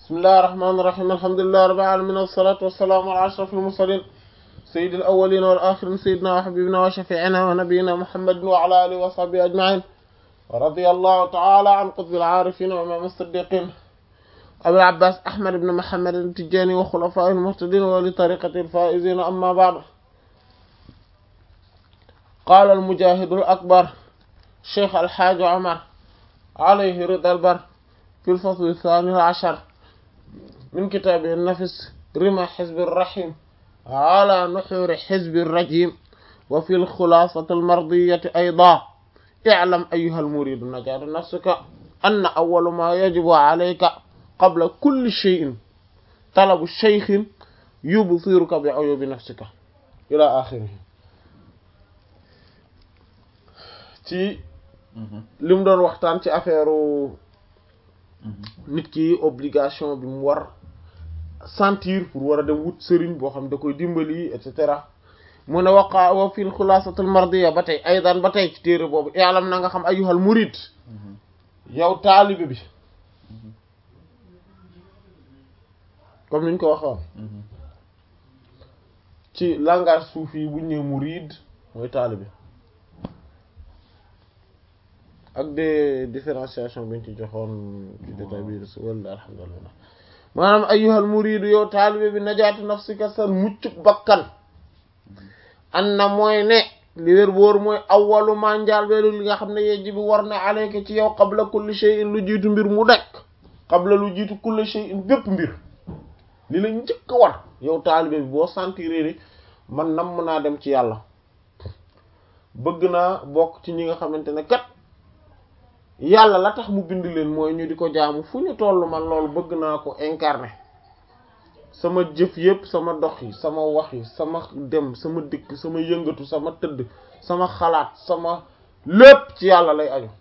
bismillahir rahmanir rahim alhamdulillahi rabbil alamin wassalatu wassalamu ala ashrafil mursalin sayyidil awwalin wal akhirin sayyidina wa habibina wa shafi'ina wa nabiyyina muhammadin wa ala alihi wa sahbihi ajma'in wa radiyallahu ta'ala an qutbil arifin wa imam as-siddiqin abil abbas ahmad ibn muhammad at-tijani wa khulafa'il muhtadin wa li tariqatil faizin amma ba'd قال المجاهد الأكبر شيخ الحاج عمر عليه رضا البر في الفصل الثاني عشر من كتاب النفس رمى حزب الرحيم على نحور حزب الرجيم وفي الخلاصة المرضية أيضا اعلم أيها المريد نجاة نفسك أن أول ما يجب عليك قبل كل شيء طلب الشيخ يبصرك بعيوب نفسك إلى آخره ci li mu doon waxtaan ci affaire nit ki obligation bi mu war sentir pour war a dem wut sëriñ boo xam da koy dimbali et cetera mu ne waqa wa fil xulaasatul mardiya ba tey aydan ba tey ci téere boobu yaalam na nga xam ayyuhal murid yow taalibe bi comme niñ ko waxoon ci langage suufi yi buñ ne murid mooy taalibe ak des différenciation biñ ci joxoon ci détail bi walla alhamdulillah maanaam ayyuhal muridu yow taalibe bi najaatu nafsika sa muccuk bakkan an na mooy ne li wér boor mooy awwalu ma njaal beelu li nga xam ne yejji bi war na alayka ci yow qabla kulli shay'in lu jiitu mbir mu dekk qabla lu jiitu kulli shay'in bépp mbir li la njëkk war yow taalibe bi boo sentiré ni man nam mën naa dem ci yàlla bëgg naa bokk ci ñi nga xamante ne kat yàlla la tax mu bind leen mooy ñu di ko jaamu fu ñu toll man loolu bëgg naa ko incarner sama jëf yépp sama dox yi sama wax yi sama dem sama dikk sama yëngatu sama tëdd sama xalaat sama lépp ci yàlla lay aju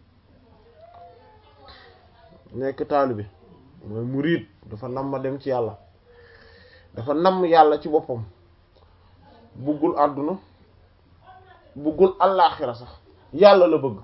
nekk taalibe mooy murid dafa nam ma dem ci yàlla dafa namm yàlla ci boppam buggul àdduna buggul allaaxira sax yàlla la bëgg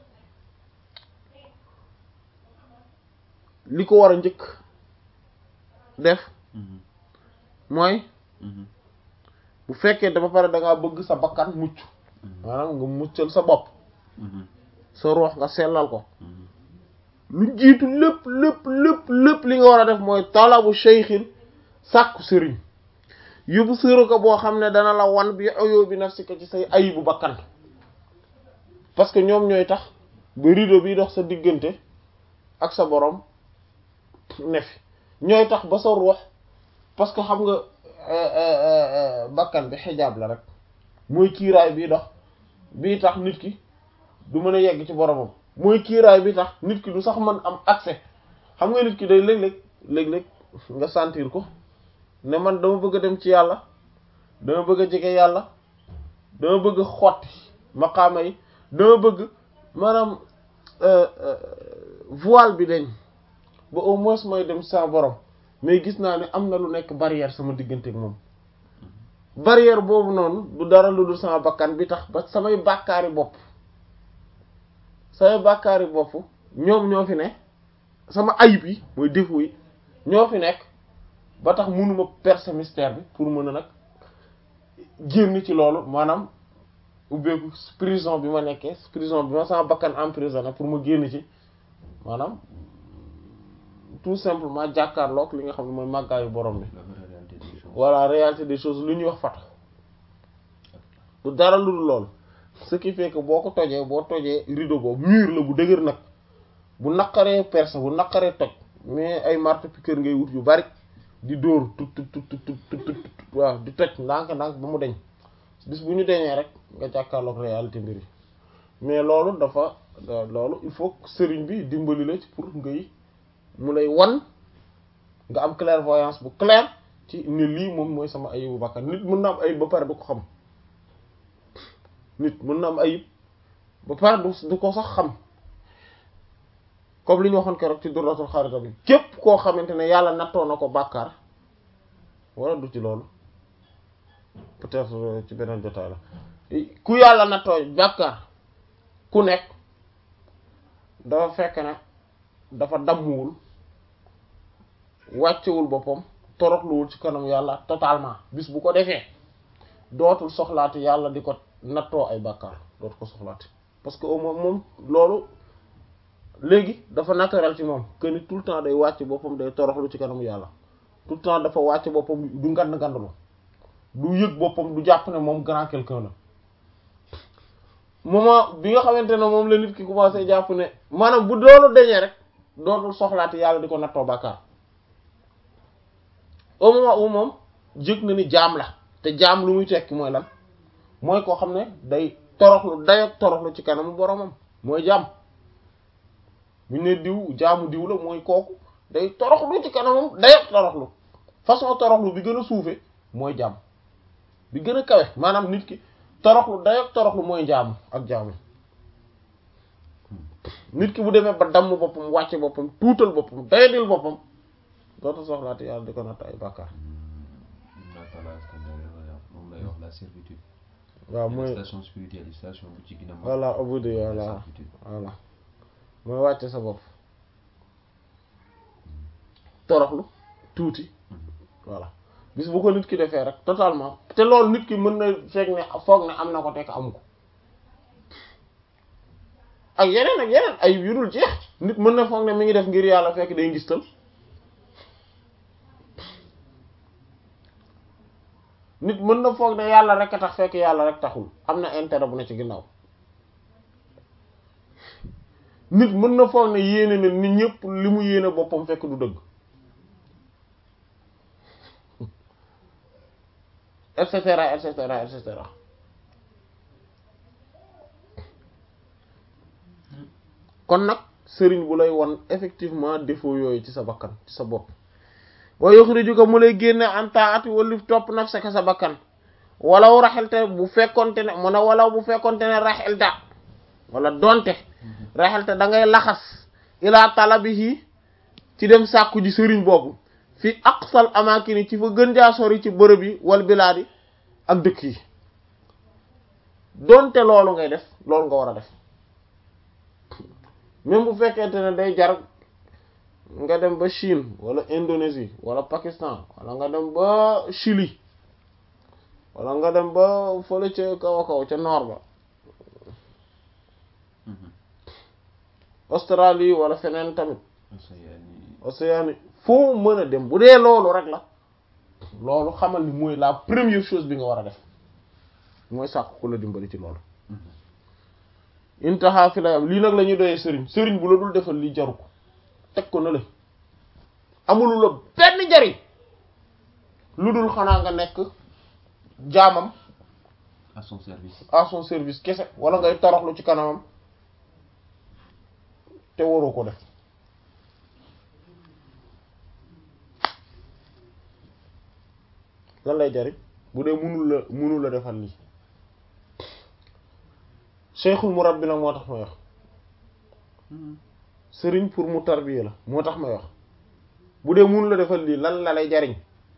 li ko war a njëkk def mooy bu fekkee dafa pare da ngaa bëgg sa bakkan mucc maanaam nga muccal sa bopp sa ruux nga sellal ko lu jiitu lépp lépp lépp lépp li nga war a def mooy talabu shaykhin sàkku sëriñ yóbbu sëru ko boo xam ne dana la wan bi ayoo bi nafsika ci say ayibu bakkan parce que ñoom ñooy tax ba rideau bi dox sa diggante ak sa borom ne fi ñooy tax ba sa ruux parce que xam nga bakkan bi xijaab la rek mooy kiiraay bii dox bii tax nit ki du mën a yegg ci boromam mooy kiiraay bi tax nit ki du sax mën am accès xam nga nit ki day léeg-léeg léeg-léeg nga sentir ko ne man dama bëgg a dem ci yàlla dama bëgg a jege yàlla dama bëgg a xotti maqaama yi dama bëgg maanaam voile bi dañ ba au moins mooy dem sa borom mais gis naa ne am na lu nekk barrière sama diggante ak moom barrière boobu noonu du dara lu dul sama bakkan bi tax ba samay bàkkaari bopp samay bàkkaari bopp ñoom ñoo fi ne sama ayib yi mooy défaut yi ñoo fi nekk ba tax mënuma percer mystère bi pour mën a nag génn ci loolu maanaam ubbeeku prison bi ma nekkee prison bi ma sama bakkan emprisonné pour ma génn ci maanaam tout simplement jàkkaarloog li nga xam ne mooy màggaayu borom bi voilà réalité des choses lu ñuy wax fatu du dara lu dul loolu ce qui fait que boo ko tojee boo tojee rideau boobu mur la bu dëgër nag bu naqaree perce bu naqaree toj mais ay marteau-piqueur ngay wut yu bari di dóor tut tut tut tut tut waaw di toj ndànk ndànk ba mu deñ bis bu ñu deñee rek nga jàkkaarloog réalité mbir yi mais loolu dafa loolu il faut que sëriñ bi dimbali la ci pour ngay mu lay wan nga am clairvoyance bu clair ci ne lii moom mooy sama ayibu bakkan nit mën na am ayib ba pare du ko xam nit mën na am ayib ba pare du du ko sax xam comme li ñu waxoon keroog ci durratul xarita bi képp koo xamante ne yàlla nattoo na ko bàkkaar wala du ci loolu peut-être ci beneen jotaay la ku yàlla nattoo bàkkaar ku nekk dafa fekk ne dafa dammuwul wàccewul boppam toroxluwul ci kanam yàlla totalement bis bu ko defee dootul soxlaati yàlla di ko nattoo ay bàkkaar dootu ko soxlaati parce que au moins moom loolu léegi dafa naturel ci moom que ni tout le temps day wàcc boppam day toroxlu ci kanamu yàlla tout le temps dafa wàcc boppam du ngand ngandalu du yëg boppam du jàpp ne moom grand quelqu'un la moment bi nga xamante ne moom la nit ki commencé jàpp ne maanaam bu loolu dañee rek dootul soxlaati yàlla di ko nattoo bàkkaar au moment où moom jëg na ni jaam la te jaam lu muy tekki mooy lan mooy koo xam ne day toroxlu dayak toroxlu ci kanamu boromam mooy jaam bu ñu ne diw jaamu diw la mooy kooku day toroxlu ci kanamam dayak toroxlu façon toroxlu bi gën a suufe mooy jaam bi gën a kawe maanaam nit ki toroxlu dayak toroxlu mooy jaamu ak jaamu nit ki bu demee ba damm boppam wàcce boppam tuutal boppam dayadil boppam dootu soxlaati yàlla di ko natt ay bàkkaar moom lay wax la servitude waaw mooy station spirituelle station bu ci gën a mag voilà ubudi voilà voilà mooy wàcce sa bopp toroxlu tuuti voilà bis bu ko nit ki defee rek totalement te loolu nit ki mën na fekk ne foog ne am na ko tekk amu ko ak yeneen ak yeneen ay yu dul jeex nit mën na foog ne mi ngi def ngir yàlla fekk day ngistal nit mën na foog ne yàlla rek a tax fekk yàlla rek taxul am na intérêt bu ne ci ginnaaw nit mën na foog ne yéene na nit ñëpp li mu yéene boppam fekk du dëgg et cetera et cetera et cetera kon nag sëriñ bu lay won effectivement défaut yooyu ci sa bakkan ci sa bopp wa yuxrijuka mu lay génne an taati walif topp nafsaka sa bakkan walaw raxelte bu fekkonte ne mu ne walaw bu fekkonte ne raxelta wala donte raxelte da ngay laxas ilaa talabihi ci dem sàkku ji sëriñ boobu fi aqsal amaakini ci fa gën jaa sori ci bërëb yi wal bilaadi ak dëkk yi donte loolu ngay def loolu nga war a def même bu fekkente ne day jar nga dem ba Chine wala Indonésie wala Pakistan wala nga dem ba Chili wala nga dem ba fële ca kaw a kaw ca nord ba Australie wala feneen tamit Océanie foo mën a dem bu dee loolu rek la loolu xamal ni mooy la première chose bi nga war a def mooy sàkk ku la dimbali ci loolu intaha fi lay am lii nag la ñuy doyee sëriñ sëriñ bu la dul defal lii jaru ko teg ko na la amulu la benn njariñ lu dul xanaa nga nekk jaamam à son service à son service kese wala ngay toroxlu ci kanamam te waroo ko def lan lay jariñ bu dee munul la munul la defal lii cheikhul murabbi nag moo tax may wax sëriñ pour mu tarbiya la moo tax may wax bu dee munul la defal lii lan la lay jariñ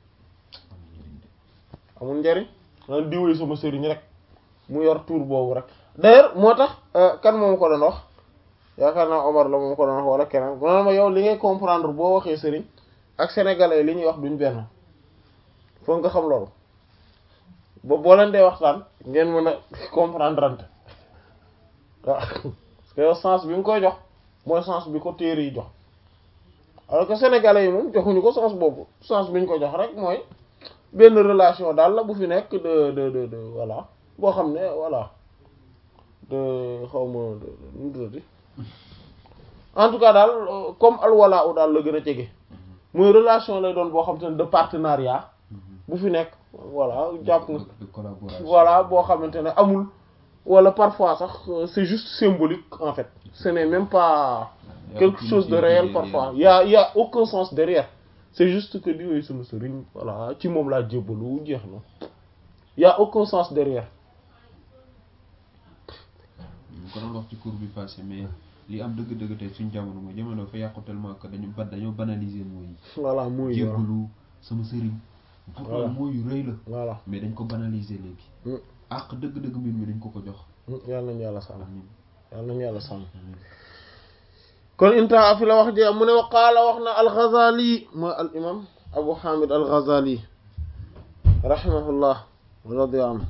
amul njariñ lan diwee sama sëriñ rek mu yor tour boobu rek d'ailleurs moo tax kan moom ko doon wax yaakaar naa Omar la moom ko doon wax wala keneen bu ma yow li ngay comprendre boo waxee sëriñ ak sénégalais li ñuy wax duñ benn foog nga xam loolu ba boo leen dee waxtaan ngeen mën a comprendre ante waaw parce que yow sens bi nga koy jox mooy sens bi ko téere yi jox alors que sénégalais yi moom joxuñu ko sens boobu sens bi ñu ko jox rek mooy benn relation daal la bu fi nekk de de de de voilà boo xam ne voilà de xaw ma nu tuddati en tout cas daal comme alwala u daal la gën a jege muy relation lay doon boo xam te ne de partenariat bu fi nekk voilà jàpp nga de collaboration voilà boo xamante ne amul wala parfois sax c'est juste symbolique en fait ce n'est même pas quelque chose de réel parfois il y a il y a aucun sens derrière c'est juste que diwee sunu sëriñ voilà ci moom laa jébbalu jeex na il y a aucun sens derrière ñu ko doon wax ci cours bi passé mais li am dëgg-dëgg tey suñ jamono mooy jamono fa yàqu tellement que dañu ba dañoo banaliser mooy voilà muy jébbalu sama sëriñ Voilà. pourtant mooy yu rëy la voilà mais dañ ko banaliser léegi Mm. àq dëgg-dëgg mbir mi dañ ko ko jox yàlla nañu yàlla sàmm amiin yàlla nañu yàlla sàmm amiin kon intaha fi la wax ji mu ne wa qaala wax na al-Ghazali mooy al imam Abu Hamid al-Ghazali rahimahullah radiya anhu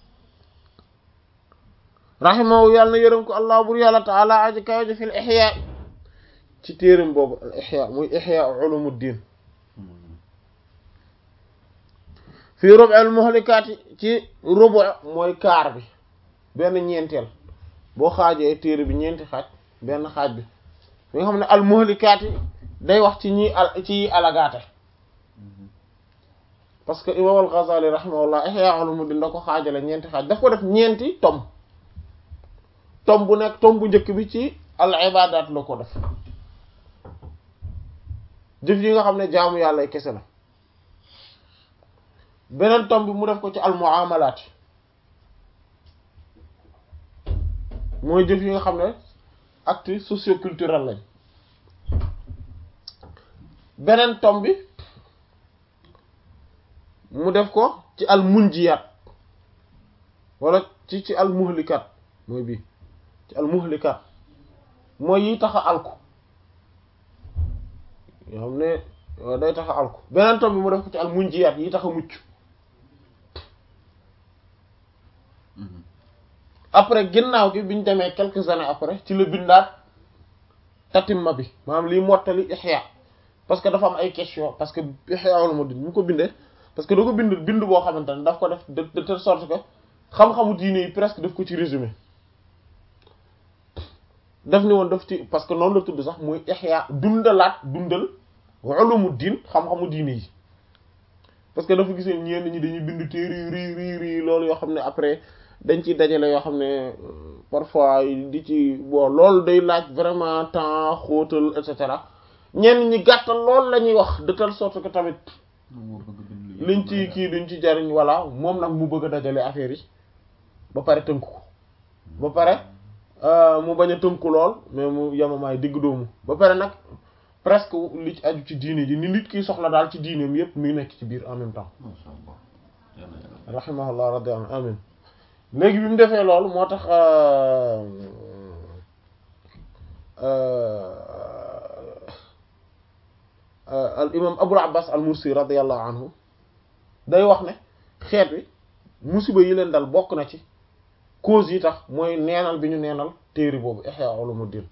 rahimahu yàlla na yërëm ko allah bur yàlla taala aji kaw ji fil ihya ci téeram boobu al ihya muy ihya ulumuddin fii rubu al muhlikaati ci rubu mooy kaar bi benn ñeenteel boo xaajee téere bi ñeenti xaaj benn xaaj bi bi nga xam ne al muhlikaati day wax ci ñi al ci alagaate parce que imam al Ghazali rahimahullah ihya ulumuddin da ko xaajale ñeenti xaaj daf ko def ñeenti tom tom bu nekk tom bu njëkk bi ci al ibadat la ko def jëf yi nga xam ne jaamu yàlla ay kese la beneen tom bi mu def ko ci al muamalat mooy jëf yi nga xam ne acte socio-culturel lañ beneen tom bi mu def ko ci al munjiyat wala ci ci al muhlikat mooy bii ci al muhlikat mooy yi tax a alku yoo xam ne day tax a alku beneen tom bi mu def ko ci al munjiyat yi tax a mucc après ginnaaw gi biñ demee quelques années après ci la bindaat tatimma bi maanaam liy mottali ihya parce que dafa am ay question parce que ihya ulumuddin mu ko bindee parce que da ko bind bind boo xamante ne daf ko def de de telle sorte que xam-xamu diine yi presque daf ko ci résumé daf ni woon daf ci parce que noonu la tudd sax muy ihya dundalaat dundal ulumuddin xam-xamu diine yi parce que dafa gisee ñenn ñi dañuy bind téere yu rii rii rii loolu yoo xam ne après dañ ciy dajale yoo xam ne parfois di ci bon loolu day laaj vraiment temps xóotal et cetera ñenn ñi gàttal loolu la ñuy wax de telle sorte que tamit liñ ci kii duñ ci jariñ voilà moom nag mu bëgg a dajale affaire yi ba pare tënku ko ba pare mu bañ a tënku lool mais mu yemamaay digg doomu ba pare nag presque li ci aju ci diine ji ni nit kiy soxla daal ci diineem yépp mi nekk ci biir en même temps rahimahullah radiyallahu anhu amin léegi bi mu defee loolu moo tax al imam abul abbas al mursi radiyallahu anhu day wax ne xeet wi musiba yi leen dal bokk na ci cause yi tax mooy neenal bi ñu neenal téere boobu ihya ulumuddin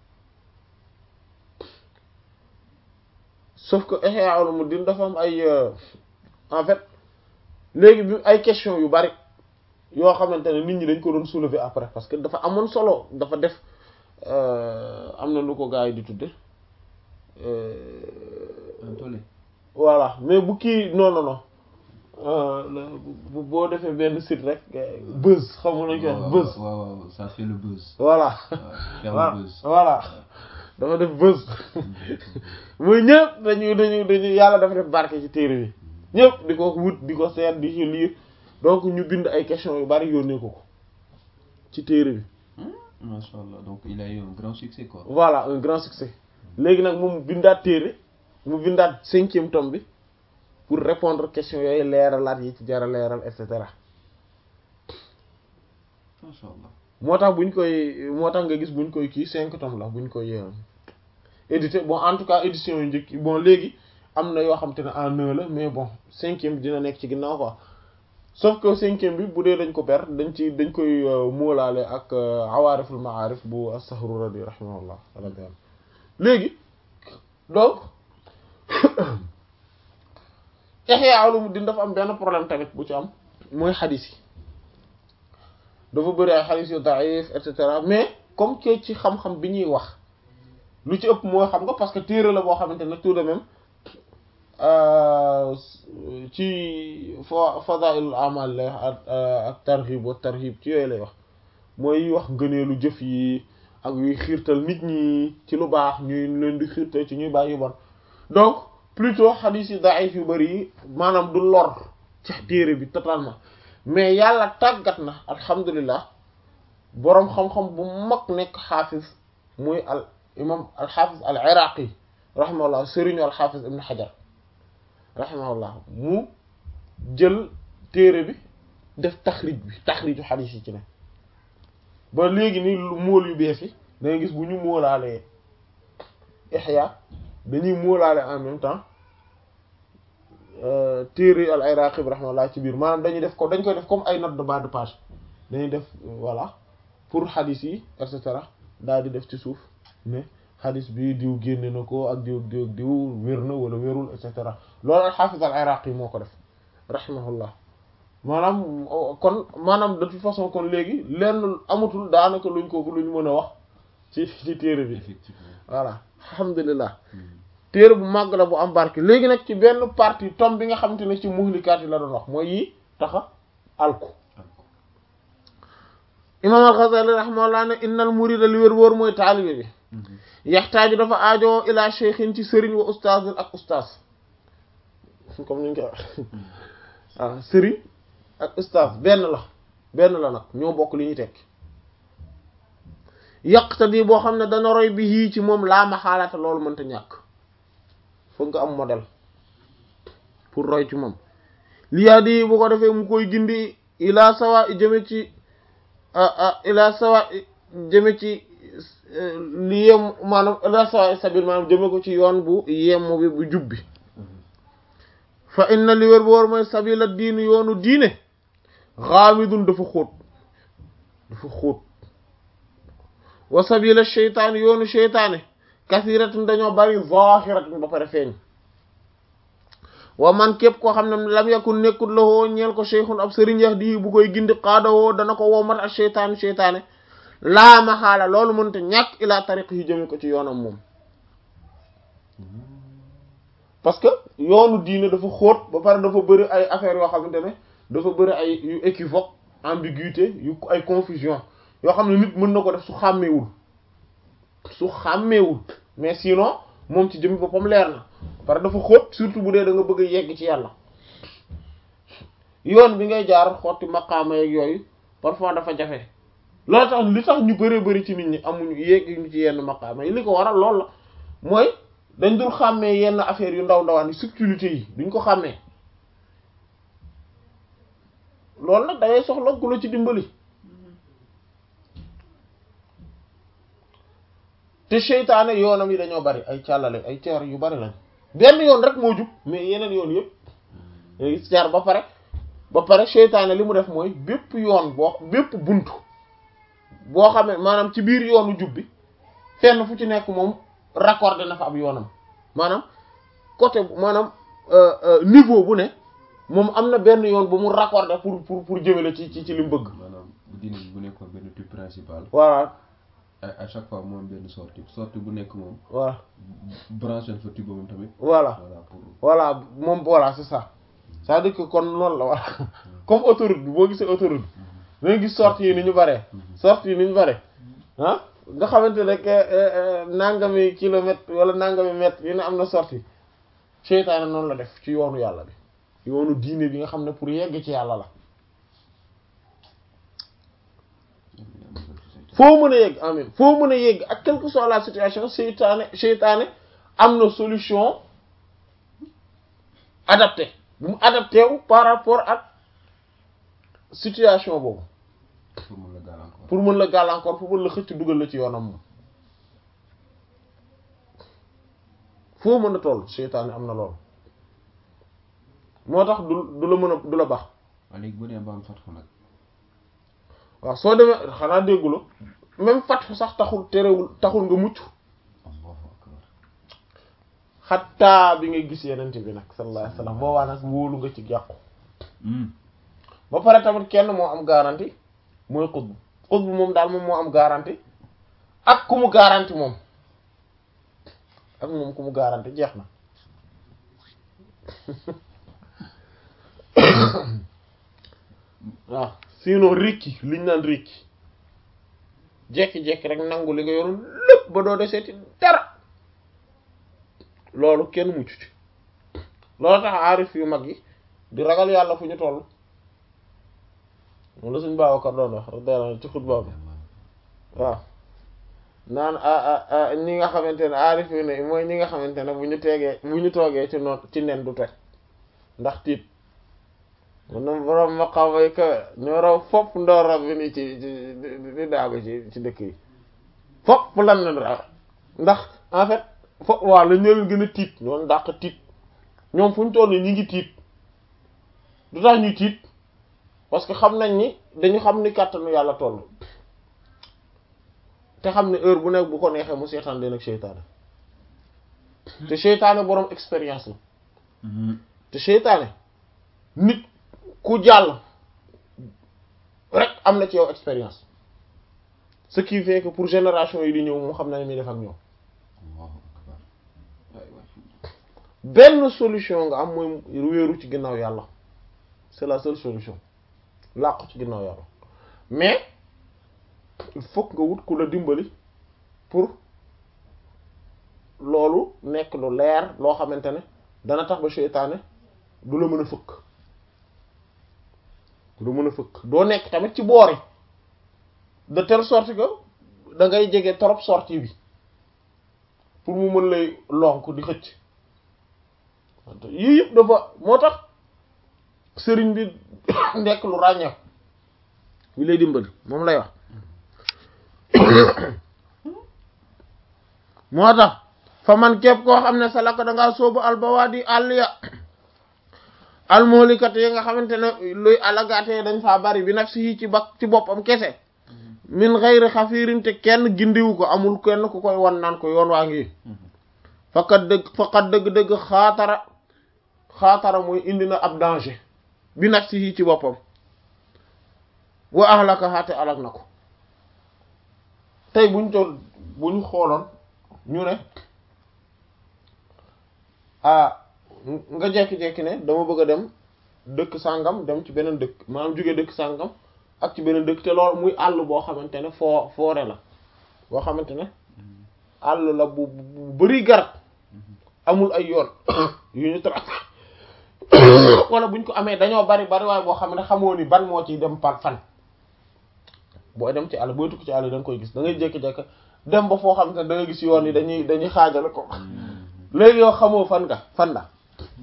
sauf que ihya ulumuddin dafa am ay en fait léegi bi ay question yu bari yoo xamante ne nit ñi dañ ko doon soulever après parce que dafa amoon solo dafa def am na lu ko gars yi di tudde voilà mais bu kii non non non boo defee benn site rek buzz xam nga lañ koy wax buzz waaw waaw ça fait le buzz voilà faire le buzz voilà dafa def buzz muy ñëpp dañu dañu dañu yàlla dafa def barke ci téere bi ñëpp di ko wut di ko seet di ci lire donc ñu bind ay questions yu bari yónnee ko ko ci téere bi masha Allah donc il a eu un grand succès quoi voilà un grand succès léegi nag moom bindaat téere mu bindaat cinquième tome bi pour répondre questions yooyu leeralaat yi ci jara leeral et cetera masha Allah moo tax buñ koy moo tax nga gis buñ koy kii cinq tomes la buñ koy édité bon en tout cas édition yu njëkk bon léegi am na yoo xam te ne en un la mais bon cinquième bi dina nekk ci ginnaaw quoi sauf que cinquième bi bu dee dañ ko ber dañ ci dañ koy móolaale ak awaariful maarif bu as-Sahruradi rahimahullah léegi donc Ihya Ulumuddin dafa am benn problème tamit bu ci am mooy xadis yi dafa bëri ay xadis yu daif et cetera mais comme que ci xam-xam bi ñuy wax lu ci ëpp mooy xam nga parce que téere la boo xamante ne tout de même ci fa fadailul amal lay wax ak targhib wa tarhib ci yooyu lay wax mooy wax ngëneelu jëf yi ak yuy xiirtal nit ñi ci lu baax ñuy leen di xiirtal ci ñuy bàyyi yu bon donc plutôt xadiis yi daif yu bari yi maanaam du lor ci téere bi totalement mais yàlla tàggat na alhamdulilah boroom xam-xam bu mag nekk xaafis muy al imam al xaafis al iraqi rahimahullah sëriñu al xaafis ibn xajar rahimahullah mu jël téere bi def taxrij bi taxriju xadiis yi ci ne ba léegi ni mool yu bees yi da ngay gis bu ñu moolaalee Ihya dañuy móolaale en même temps téere al Iraqi bi rahmatullah ci biir maanaam dañuy def ko dañ koy def comme ay note de bas de page dañuy def voilà pour xadis yi et cetera daal di def ci suuf ne xadis bi diw génne na ko ak diw diw diw wér na wala wérul et cetera loolu al xaafis al Iraqi moo ko def rahimahullah maanaam kon maanaam de toute façon kon léegi lenn amatul daanaka luñ ko luñ mën a wax ci ci téere bi effectivement voilà alhamdulilah téere bu màgg la bu am barke léegi nag ci benn partie tome bi nga xamante ne ci muhlikaat yi la doon wax mooy yi taxa alku imam al-Ghazali rahimahullah ne innal murida li wér wóor mooy taalibe bi yaxtaaju dafa aajoo ila cheikhin ci sëriñ wa ustaazin ak ustaaz comme ni ñu koy wax waaw sëriñ ak ustaaz benn la benn la nag ñoo bokk li ñuy tekki yaqtadi boo xam ne dana roy bi yii ci moom laa ma xaalaata loolu mënta ñàkk foog nga am modèle pour roy ci moom liyaa di bu ko defee mu koy gindi ilaa sawa jëme ci ilaa sawa jëme ci li yem maanaam ilaa sawa sabil maanaam jëme ko ci yoon bu yemm bi bu jubbi fa inna li wér bu war mooy sabila diini yoonu diine xaamidun dafa xóot dafa xóot wa sabila sheytaani yoonu sheytaane kasiratun dañoo bari zahiratun ba pare feeñ wa man képp koo xam ne lam yakun nekkul la woo ñeel ko cheikhun ab sëriñ yax di bu koy gindi xaadawoo dana ko womat ak sheytaanu sheytaane laa ma xaala loolu mënta ñàkk ilaa tariq yi jëme ko ci yoonam moom parce que yoonu diine dafa xóot ba pare dafa bëri ay affaires yoo xamante ne dafa bëri ay yu équivoque ambiguïté yu ay confusion yoo xam ne nit mën na ko def su xàmmeewul su xàmmeewul mais sinon moom ci jëmmi boppam leer na parce que dafa xóot surtout bu dee da nga bëgg a yegg ci yàlla yoon bi ngay jaar xotti maqaama yeeg yooyu parfois dafa jafe loolu tax li tax ñu bëree bëri ci nit ñi amuñu yegg ñu ci yenn maqaama yi li ko waral loolu la mooy dañ dul xàmmee yenn affaires yu ndaw ndawaan yi subtilité yi duñ ko xàmmee loolu nag dangay soxla ku la ci dimbali te seytaane yoonam yi dañoo bari ay càllale ay ceer yu bari lañ benn yoon rek moo jub mais yeneen yoon yëpp léegi ceer ba pare ba pare seytaane li mu def mooy bépp yoon boo bépp buntu boo xamee maanaam ci biir yoonu jub bi fenn fu ci nekk moom raccordé na fa ab yoonam maanaam côté maanaam niveau bu ne moom am na benn yoon bu mu raccordé pour pour pour jëmale ci ci ci li mu bëgg. maanaam bu dina bu nekkoon benn tube principal. voilà. à chaque fois moom benn sortie sortie bu nekk moom. voilà. branché fa tube moom tamit. voilà voilà pour. voilà moom voilà c'est ça c'est-à-dire que kon noonu la voilà comme autoroute bi boo gisee autoroute bi da nga gis sortie yi ni ñu bare. sortie yi ni ñu bare ah. nga xamante ne nangami kilomètre wala nangami mètre yu ne am na sortie seytaane noonu la def ci yoonu yàlla bi yoonu diine bi nga xam ne pour yegg ci yàlla la foo mën a yegg amin foo mën a yegg ak quelle que soit la situation seytaane seytaane am na solution adapté bu mu adapté wu par rapport ak situation boobu pour mën la gàllankoor. pour mën la gàllankoor pour mën la xëcc dugal la ci yoonam moom foo mën a toll seytaane am na loolu moo tax du du la mën a du la baax waaw léegi bu dee ba am fatxu nag. waaw soo demee xanaa déggula même fatxu sax taxul terewul taxul nga mucc allahu akbar. xattaa bi nga gis yenente bi nag sallallahu alayhi wasallam boobaa nag wóolu nga ci jàqu ba pare tamit kenn moo am garantie mooy xutb xutb moom daal moom moo am garantie ak ku mu garantie moom ak moom ku mu garantie jeex na waaw sinon rékki liñ naan rékki jekki-jekki rek nangu li nga yoroon lépp ba doo deseeti dara loolu kenn mucc ci loolu tax aarif yu mag yi di ragal yàlla fu ñu toll moom la suñ Babacar doon wax radiyallahu ci xutba bi waaw naan ñi nga xamante ne aarif yu ne mooy ñi nga xamante ne bu ñu teegee bu ñu toogee ci noot ci nen du toj ndax tiit mun na borom maqaama yi kawe ñoo raw fopp ndoor rab bi nii ci di daagu ci ci dëkk yi fopp lan na raw ndax en fait fo waaw la ñoo leen gën a tiit ñoom dàq tiit ñoom fu ñu toll ñi ngi tiit du tax ñuy tiit parce que xam nañ ni dañu xam ni kàttanu yàlla toll te xam ne heure bu nekk bu ko neexee mu seetaan leen ak seytaane te seytaane boroom expérience la te seytaane nit ku jàll rek am na ci yow expérience ce qui fait que pour génération yi di ñëw mu xam na ne muy def ak ñoom benn solution nga am mooy wéeru ci ginnaaw yàlla c'est la seule solution làqu ci ginnaaw yàlla mais il faut nga wut ku la dimbali pour loolu nekk lu leer loo xamante ne dana tax ba seytaane du la mën a fëkk du mën a fëkk doo nekk tamit ci boori de telle sorte que da ngay jege trop sortie bi pour mu mën lay lonk di xëcc yii yëpp dafa moo tax sëriñ bi nekk lu ràññeeku bi lay dimbali moom lay wax moo tax fa man képp koo xam ne salaka da ngaa sóobu albawaadi àll ya almoolikat yi nga xamante ne luy alagaatee dañ faa bari bi nafsi yi ci bak ci boppam kese min xayri xafiirin te kenn gindiwu ko amul kenn ku koy wan naan ko yoon waa ngi faqat dëgg faqat dëgg-dëgg xaatara xaatara mooy indi na ab danger bi nafsi yi ci boppam wa ahlaka xaate alak na ko tey buñ toll buñ xooloon ñu ne ah nga jekki-jekki ne dama bëgg a dem dëkk sàngam dem ci beneen dëkk maanaam jóge dëkk sàngam ak ci beneen dëkk te loolu muy àll boo xamante ne foo foore la boo xamante ne àll la bu bu bari garab amul ay yoon yu ñu tra wala buñ ko amee dañoo bari bari waaye boo xam ne xamoo ni ban moo ci dem par fan booy dem ci àll booy tukki ci àll da nga koy gis da ngay jékki-jékki dem ba foo xamante ne da nga gis yoon yi dañuy dañuy xaajale ko léegi yow xamoo fan nga fan la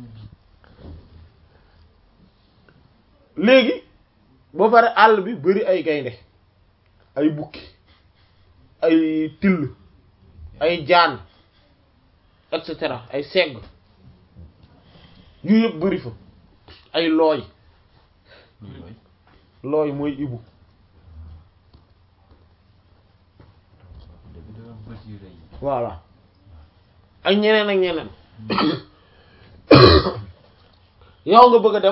léegi ba pare àll bi bari ay gaynde ay bukki ay till ay jaan et cetera ay segg yu yëpp bari fa ay looy looy mooy ibu voilà ak ñeneen ak ñeneen yow nga bëgg a dem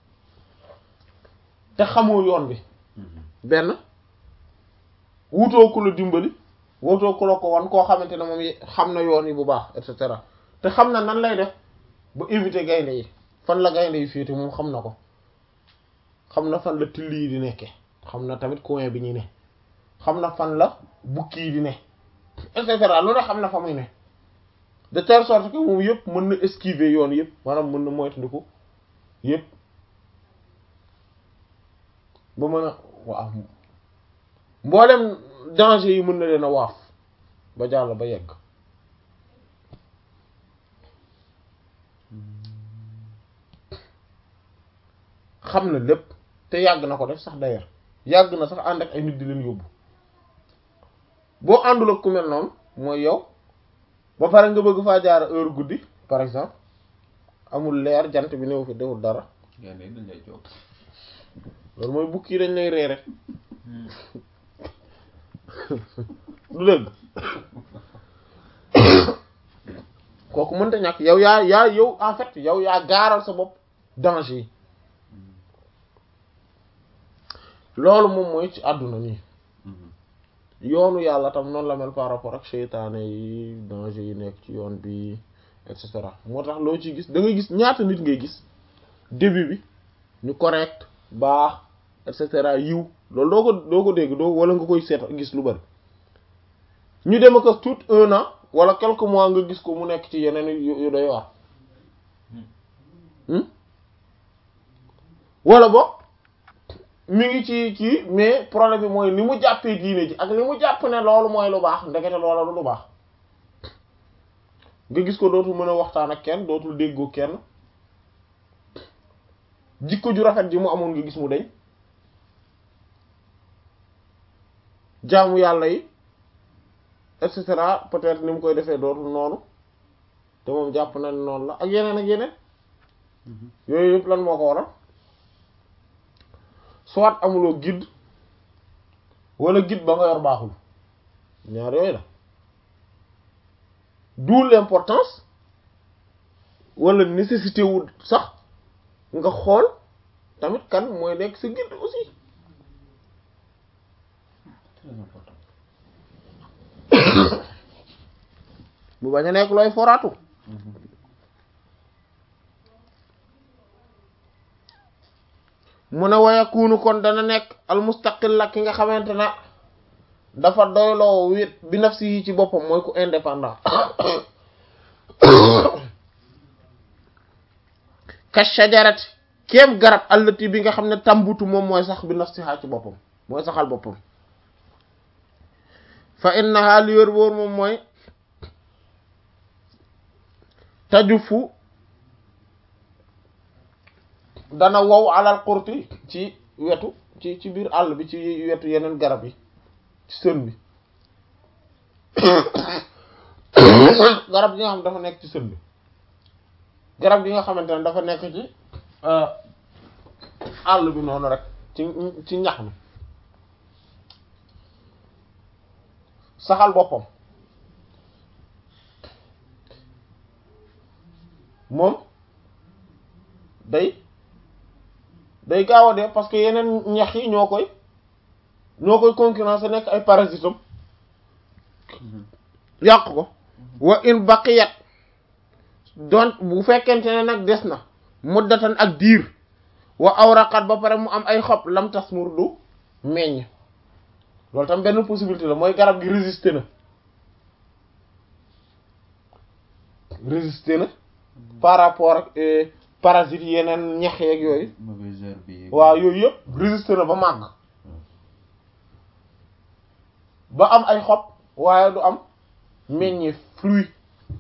te xamoo yoon bi benn wutoo ku la dimbali wutoo ku la ko wan koo xamante ne moom xam na yoon yi bu baax et cetera te xam na nan lay def ba éviter gaynde yi fan la gaynde yi féete moom xam na ko xam na fan la till yi di nekke xam na tamit coin bi ñu ne xam na fan la bukki yi di ne et cetera lu ne xam na fa muy ne de telle sorte que moom yëpp mën na esquiver yoon yëpp maanaam mën na moytandiku yëpp ba mën a waaw mboolem danger yi mën na leen a waaf ba jàll ba yegg xam na lépp te yàgg na ko def sax d'ailleurs yàgg na sax ànd ak ay nit di leen yóbbu boo àndul ak ku mel noonu mooy yow ba pare nga bëgg faa jaar heure guddi par exemple amul leer jant bi néew fi deful dara loolu mooy bukki yi dañ lay ree rek du dëgg kooku mënta ñàkk yow yaa yaa yow en fait yow yaa gaaral sa bopp danger yi loolu moom mooy ci àdduna nii yoonu yàlla tam noonu la mel par rapport ak seytaane yi danger yi nekk ci yoon bi et cetera moo tax loo ci gis da ngay gis ñaata nit ngay gis début bi ñu correct baax et cetera yiw loolu doo ko doo ko dégg doo wala nga koy seet gis lu bari ñu dem ak tout un an wala quelques mois nga gis ko mu nekk ci yeneen yu doy waar wala bo mi ngi ci kii mais problème bi mooy ni mu jàppee diine ji ak ni mu jàpp ne loolu mooy lu baax ndekete loola du lu baax nga gis ko dootul mën a waxtaan ak kenn dootul déggoo kenn jikko ju rafet ji mu amoon nga gis mu deñ jaamu yàlla yi et cetera peut-être ni mu koy defee dootul noonu te moom jàpp na ne noonu la ak yeneen ak yeneen yooyu yëpp lan moo ko waral soit amuloo guide wala guide ba nga yor baaxul ñaar yooyu la d'où l'importance wala nécessité wu sax nga xool tamit kan mooy nekk sa guide aussi très important bu bañ a nekk looy foraatu mu ne wayakunu kon dana nekk almustaqil la ki nga xamante ne dafa doyloo wét bi nafsi yi ci boppam mooy ku indépendant ka shajarati kéem garab allati bi nga xam ne tambutu moom mooy sax bi nafsiha ci boppam mooy saxal boppam fa innaha li wér wóor moom mooy tajufu dana wow alal xurti ci wetu ci ci biir àll bi ci wetu yeneen garab yi ci sën bi garab gi nga xam dafa nekk ci sën bi garab gi nga xamante ne dafa nekk ci àll bi noonu rek ci ci ñax mi saxal boppam moom day day gaaw a dee parce que yeneen ñax yi ñoo koy ñoo koy concurrence nekk ay parasitam yàq ko wa in baqiyat donc bu fekkente ne nag des na muddatan ak diir wa awraqat ba pare mu am ay xob lam tasmur du meññ loolu tam benn possibilité la mooy garab gi résister na résister na par rapport ak parasites yeneen ñax yeeg yooyu mauvaise herbe yi waaw yooyu yëpp résister na ba màgg ba am ay xob waaye du am meññee fruit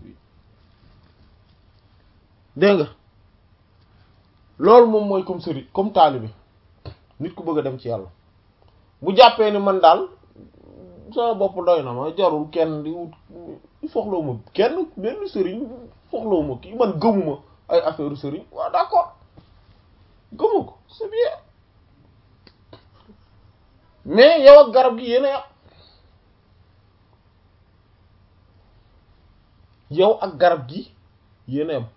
dégg nga loolu moom mooy comme sëriñ comme taalibe nit ku bëgg a dem ci yàlla bu jàppee ni man daal sama bopp doy na ma jarul kenn di wut soxlawuma kenn benn sëriñ soxlawuma kii man gëmuma ay affaire sëriñ waaw d'accord gëmu ko c'est bien mais yow ak garab gi yéen a yàq yow ak garab gi yéen a yam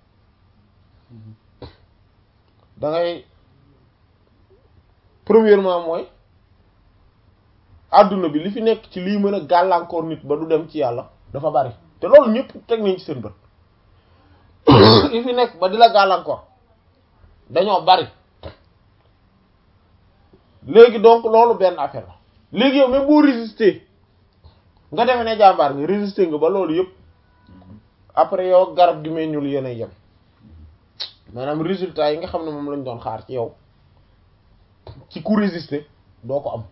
da ngay premièrement mooy adduna bi li fi nekk ci lii mën a gàllankoor nit ba du dem ci yàlla dafa bari te loolu ñëpp teg nañ ci seen bët li fi nekk ba di la gàllankoor dañoo bari léegi donc loolu benn affaire la léegi yow même boo résister nga defe ne jàmbaar nga résister nga ba loolu yëpp après yow garab gi meññul yéen a yem maanaam résultat yi nga xam ne moom lañ doon xaar ci yow ci ku résister doo ko am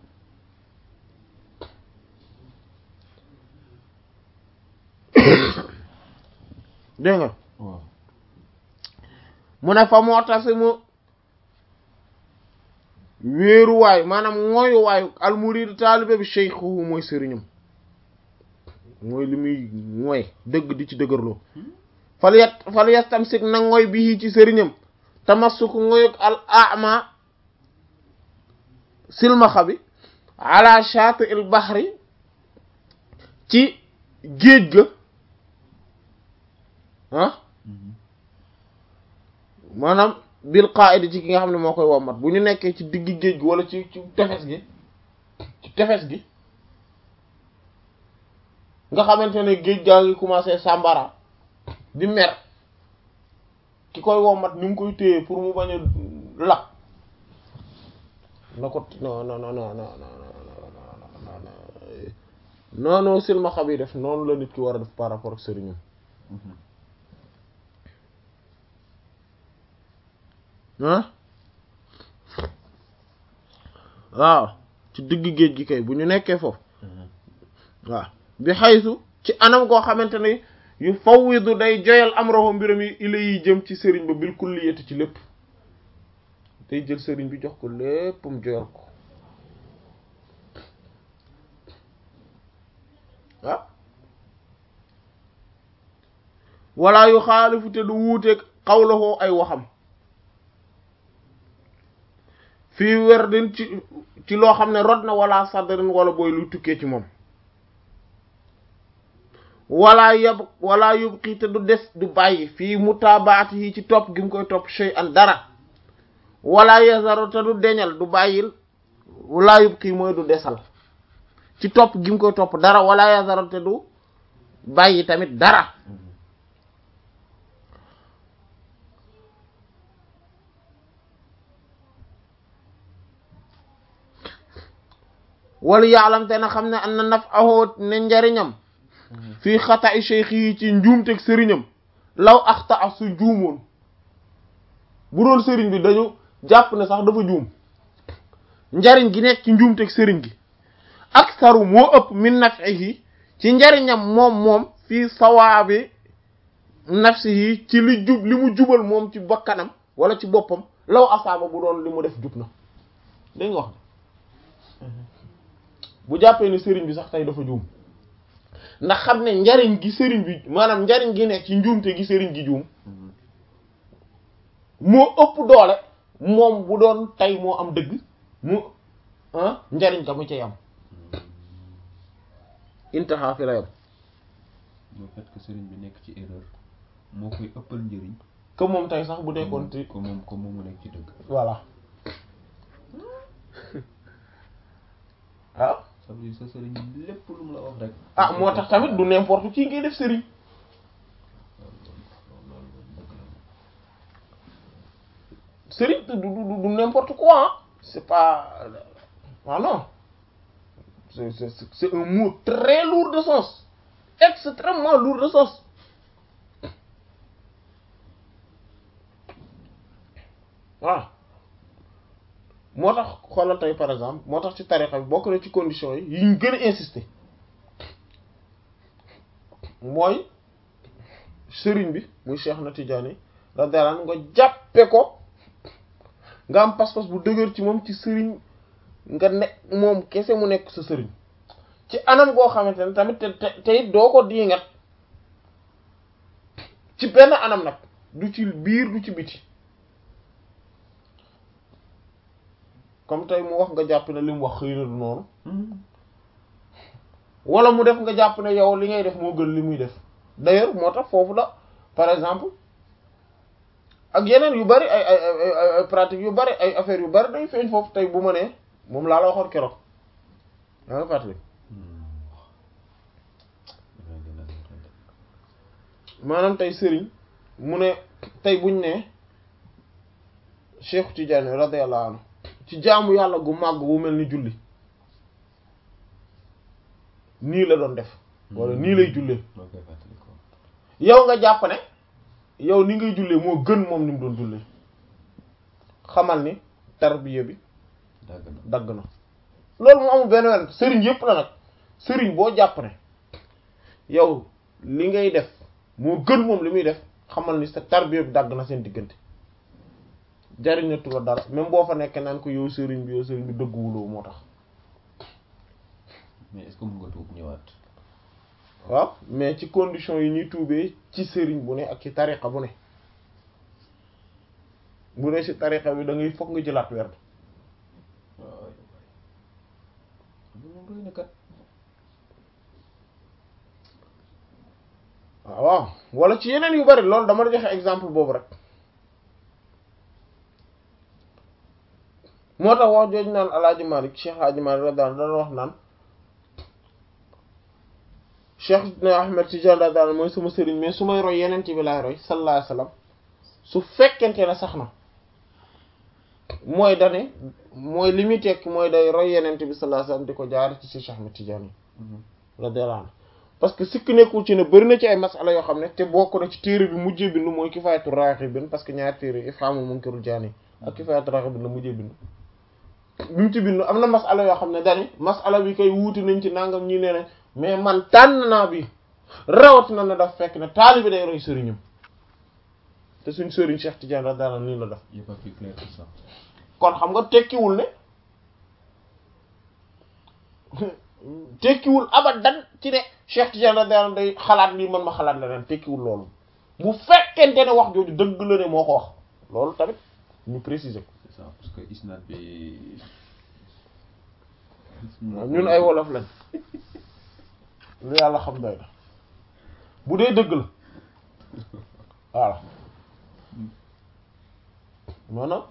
dégg nga waaw mu ne fa moo tax mu wéeruwaay maanaam mooyuwaayu almuridu taalibe bi cheikhuhu mooy sëriñam mooy li muy mooy dëgg di ci dëgërloo fal yet fal yastamsik na ngoy bi ci sëriñam tamassuk ngoyuk al ama silmaxa bi ala shaati il bahri ci géej ga ah maanaam bil qaidi ci ki nga xam ne moo koy wommat bu ñu nekkee ci digg géej gi wala ci ci tefes gi ci tefes gi nga xamante ne géej gaa ngi commencé sàmbara di mer ki koy wommat ni mu koy téye pour mu bañ a lakk na ko non non non non non non non non silmaxa bi def noonu la nit ki war a def par rapport ak sëriñam ah waaw ci digg géej gi kay bu ñu nekkee foofu waaw bi xaysu ci anam koo xamante ne yu fawwidu day joyal amroho mbiram yi ila yi jëm ci sëriñ ba bil kulliyati ci lépp day jël sëriñ bi jox ko léppam joyal ko ah wala yu xaalifu te du wuuteeg xawlahoo ay waxam fii werdin ci ci loo xam ne rod na wala sadrin wala booy luy tukkee ci moom wala yab wala yubqi te du des du bàyyi fii mutaabaati yi ci topp gi mu koy topp shay an dara wala yazaru te du deñal du bàyyil wala yubqi mooy du desal ci topp gi mu koy topp dara wala yazaru te du bàyyi tamit dara wala yaalam te na xam ne am na naf ahoo ne njariñam fii xata i cheikh yi ci njuumteg sëriñam law axta ak su juumoon bu doon sëriñ bi dañu jàpp ne sax dafa juum njariñ gi nekk ci njuumteg sëriñ gi ak saru moo ëpp min nafihi ci njariñam moom moom fii sawaabi nafsihi ci li jub li mu jubal moom ci bakkanam wala ci boppam law asaaba bu doon li mu def jub na dégg nga wax bu jàppee ne sëriñ bi sax tey dafa juum ndax xam ne njariñ gi sëriñ bi maanaam njariñ gi nekk ci njuumte gi sëriñ gi juum moo ëpp doole moom bu doon tey moo am dëgg mu ah njariñ ka mu cay am intaha fi la yam le fait que sëriñ bi nekk ci erreur moo koy ëppal njëriñ que moom tey sax bu nekkoon ci ko moom ko moom mu nekk ci dëgg voilà ah ça veut dire sa sëriñ lépp lu mu la wax rek ah moo tax tamit du n'importe qui ngay def sëriñ sëriñ du du du du n'importe quoi hein. c'est pas ah non c'est c'est c'est un mot très lourd de sens extrêmement lourd de sens waaw moo tax xoolal tey par exemple moo tax ci tarixa bi bokk na ci conditions yi yi ñu gën a insister mooy sëriñ bi muy Cheikh na Tidiane radiyallahu anhu nga jàppe ko nga am pas-pas bu dëgër ci moom ci sëriñ nga ne moom kese mu nekk sa sëriñ ci anam goo xamante ne tamit te te it doo ko diingat ci benn anam nag du ci biir du ci biti comme tey mu wax nga jàpp ne li mu wax xëy na du noonu wala mu def nga jàpp ne yow li ngay def moo gën li muy def d'ailleurs moo tax foofu la par exemple ak yeneen yu bari ay ay ay ay pratique yu bari ay affaires yu bari day feeñ foofu tey bu ma nee moom laa la waxoon keroog yaa nga fàttali maanaam tey sëriñ mu ne tey buñ ne Cheikh Tidiane radiyallahu anhu ci jaamu yàlla gu màgg bu mel ni julli nii la doon def wala nii lay jullee yow nga jàpp ne yow ni ngay jullee moo gën moom ni mu doon jullee xamal ni tarbiya bi dagg na loolu moo amul benn wenn sëriñ yépp la nag sëriñ boo jàpp ne yow li ngay def moo gën moom li muy def xamal ni sa tarbiya bi dagg na seen diggante jariñatu la dara même boo fa nekkee naan ko yow sëriñ bi yow sëriñ bi dëgguwuloo moo tax mais est-ce que mën nga tuub ñëwaat waaw mais ci condition yi ñuy tuubee ci sëriñ bu ne ak ci tariqa bu ne bu ne ci tariqa bi da ngay fokk nga jëlaat werd waaw moom doy na kat waaw wala ci yeneen yu bari loolu dama la joxe exemple boobu rek moo tax wax jooju naan alaaji Malik Cheikh alaaji Malik radiyallahu anhu dana wax naan Cheikh na Ahmed Tidiane radiyallahu anhu mooy sama sëriñ mais su may roy yeneen ci bi laay roy sallallahu alayhi wasallam su fekkente ne sax na mooy dane mooy li muy tekki mooy day roy yeneen bi sallallahu alayhi wasallam di ko jaar ci Cheikh Ahmed Tidiane radiyallahu anhu parce que sikk nekkul ci ne bëri na ci ay masala yoo xam ne te bokk na ci téere bi mujjee bindu mooy Kifaayatu Raaxibiin parce que ñaari téere Ifhaamul Munkirul Jaani ak Kifaayatu Raaxibiin la mujjee bindu bi mu ci bindu am na masala yoo xam ne dani masala bi koy wuuti nañ ci nangam ñi nee nañ mais man tànn naa bi rawat na na daf fekk ne taalibi day roy sëriñam te suñ sëriñ Cheikh Tidiane radiyallahu anhu nii la def il est pas plus clair que ça kon xam nga tekkiwul ne tekkiwul abadan ci ne Cheikh Tidiane radiyallahu anhu day xalaat lii man ma xalaat leneen tekkiwul loolu bu fekkente ne wax jooju dëgg la ne moo ko wax loolu tamit ñu préciser ko c'est ça parce que isnaad bi ñun ay wolof lañ lu yàlla xam doy na bu dee dëgg la voilà maanaam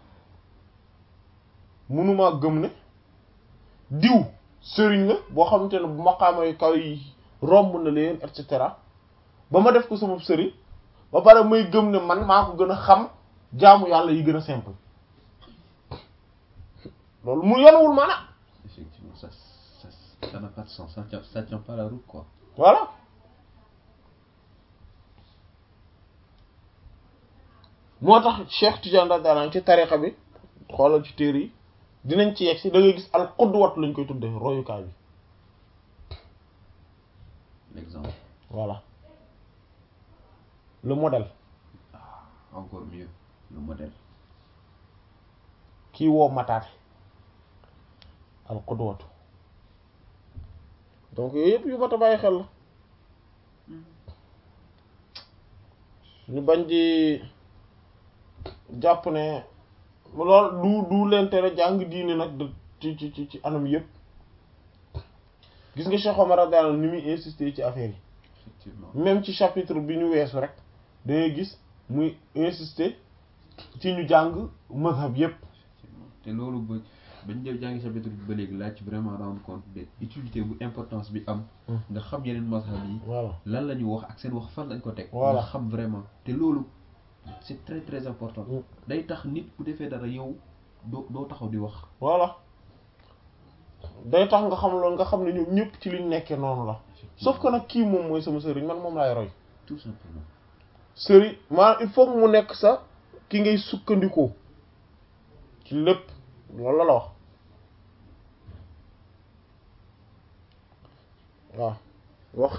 mënumaa gëm ne diw sëriñ la boo xamante ne bu maqaama yu kaw yi romb na leen et cetera ba ma def ko sama sëriñ ba pare may gëm ne man maa ko gën a xam jaamu yàlla yi gën a simple loolu mu yonuwul maanaam effectivement ça ça ça n'a pas de sens ça tient ça tient pas la route quoi voilà moo tax Cheikh Tidiane radiyallahu anhu ci tariqa bi xoolal ci téere yi dinañ ci yegg si da ngay gis al qudwat lañ koy tuddee royukaay bi l'exemple voilà le modèle encore mieux le modèle kii woo mataate al qudwatu donc yooyu yëpp yu mat a bàyyi xel la ñu bañ di jàpp ne lool du du leen tere jàng diine nag de ci ci ci ci anam yëpp gis nga Cheikh Omar radiyallahu anhu ni muy insister ci affaire yi effectivement même ci chapitre bi ñu weesu rek da ngay gis muy insister ci ñu jàng mazhab yëpp effectivement te loolu ba bañ def jàngi chapitre bi ba léegi laaj ci vraiment rendre compte de utilité bu importance bi am nga xam yeneen mazhab yi voilà lan la ñu wax ak seen wax fan lañ ko teg Voilà. nga xam vraiment te loolu c'est très très important Mm. day tax nit bu defee dara yow doo doo taxaw di wax voilà day tax nga xam loolu nga xam ne ñoom ñëpp ci liñ nekkee noonu la sauf que nag kii moom mooy sama sëriñ man moom laay roy tout simplement sëriñ maanaam il faut que mu nekk sa ki ngay sukkandikoo ci lépp loolu la la wax waaw wax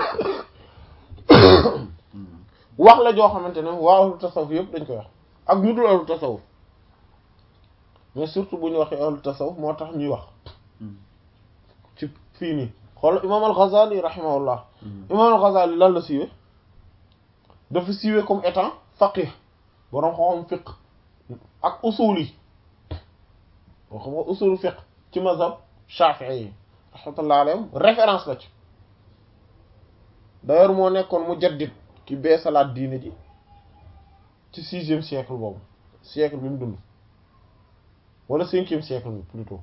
Mm. wax la joo xamante ne waa ahlu tasawuf yëpp dañ koy wax ak ñu dul ahlu tasawuf mais surtout bu ñu waxee ahlu tasawuf moo tax ñuy wax Mm. ci fii nii xool imaam al-Ghazali rahimahullah Mm. imaam al-Ghazali lan la siiwee dafa siiwee comme étant faqih boroom xam-xam fiqh ak usul yi boo xam nga usul fiqh ci mazhab Shafi'i yi rahmatullah alayhim référence la ci d'ailleurs moo nekkoon mujaddid ki beesalaat diine ji ci sixième siècle boobu siècle bi mu dund wala cinquième siècle bi plutôt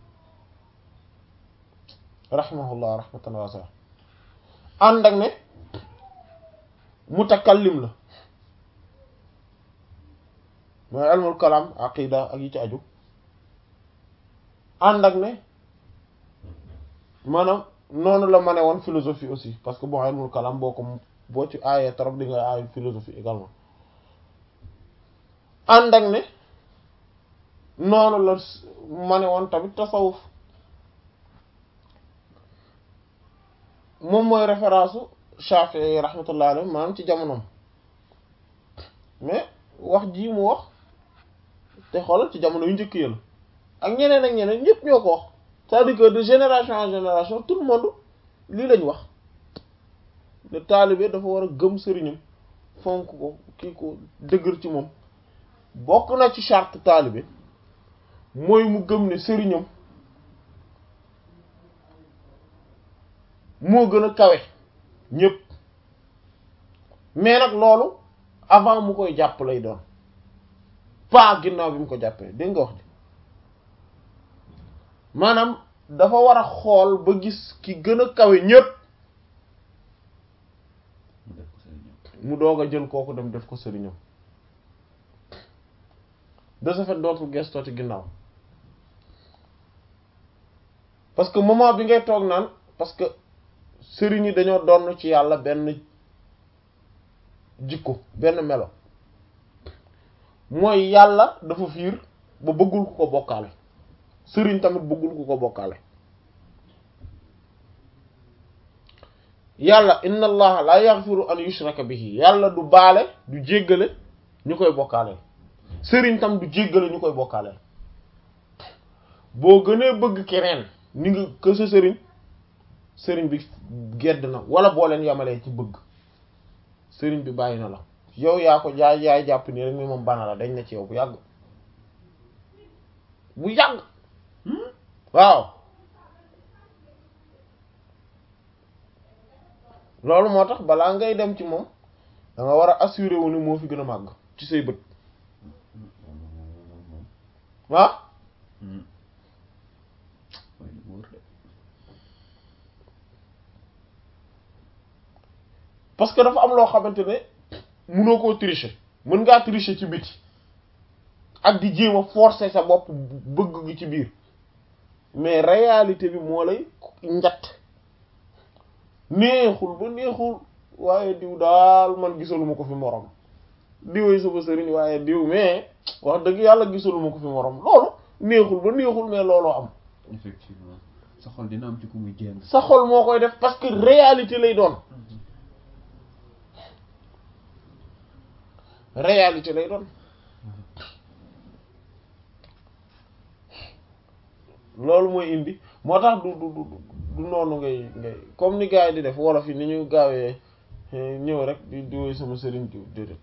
rahimahullah rahmatan wasi'a ànd ak ne mutakallim la mooy ilmul kalam aqida ak yi ci aju ànd ak ne maanaam noonu la ma ne woon philosophie aussi parce que bon ilmul kalam boo ko boo ci aayee trop di nga aayu philosophie également ànd ak ne noonu la ma ne woon tamit tasawuf moom mooy référence u Shafi'i rahmatullah alayhi maanaam ci jamonoom mais wax ji mu wax te xoolal ci jamono yu njëkk yi la ak ñeneen ak ñeneen ñëpp ñoo ko wax c'est-à-dire que de génération en génération tout le monde lii lañ wax le taalibe dafa war a gëm sëriñam fonk ko kii ko dëgër ci moom bokk na ci charte taalibe mooy mu gëm ne sëriñam moo gën a kawe ñëpp mais nag loolu avant mu koy jàpp lay doon pas ginnaaw bi mu ko jàppee dégg nga wax ji maanaam dafa war a xool ba gis ki gën a kawe ñëpp mu def ko sëriñam mu doog a jël kooku dem def ko sëriñam de ce fait dootul gestooti ginnaaw parce que moment bi ngay toog naan parce que sëriñ yi dañoo donn ci yàlla benn jikko benn melo mooy yàlla dafa fiir ba bëggul ku ko bokkaale sëriñ tamit bëggul ku ko bokkaale yàlla inna allaha la yaghfiru an yushraka bihi yàlla du baale du jéggale ñu koy bokkaale sëriñ tam du jéggale ñu koy bokkaale boo gënee bëgg keneen ni nga que sa sëriñ sëriñ bi gedd na wala boo leen yamalee ci bëgg sëriñ bi bàyyi na la yow yaa ko jaay yaay jàpp nii rek ni moom bana la dañ na ci yow bu yàgg bu yàgg waaw loolu moo tax balaa ngay dem ci moom da nga war a assurer wu ni moo fi gën a màgg ci say bët ah parce que dafa am loo xamante ne mënoo koo tricher mën ngaa tricher ci biti ak di jéem a forcer sa bopp bëgg gi ci biir mais réalité bi moo lay njatt neexul ba neexul waaye diw daal man gisaluma ko fi morom diwee sama sëriñ waaye diw mais wax dëgg yàlla gisaluma ko fi morom loolu neexul ba neexul mais looloo am effectivement sa xol dina am ci ku muy jéng sa xol moo koy def parce que réalité lay doon réalité lay doon loolu mooy indi moo tax du du du noonu ngay ngay comme ni gars yi di def wolof yi ni ñu gaawee ñëw rek di diwee sama sëriñ diw déedéet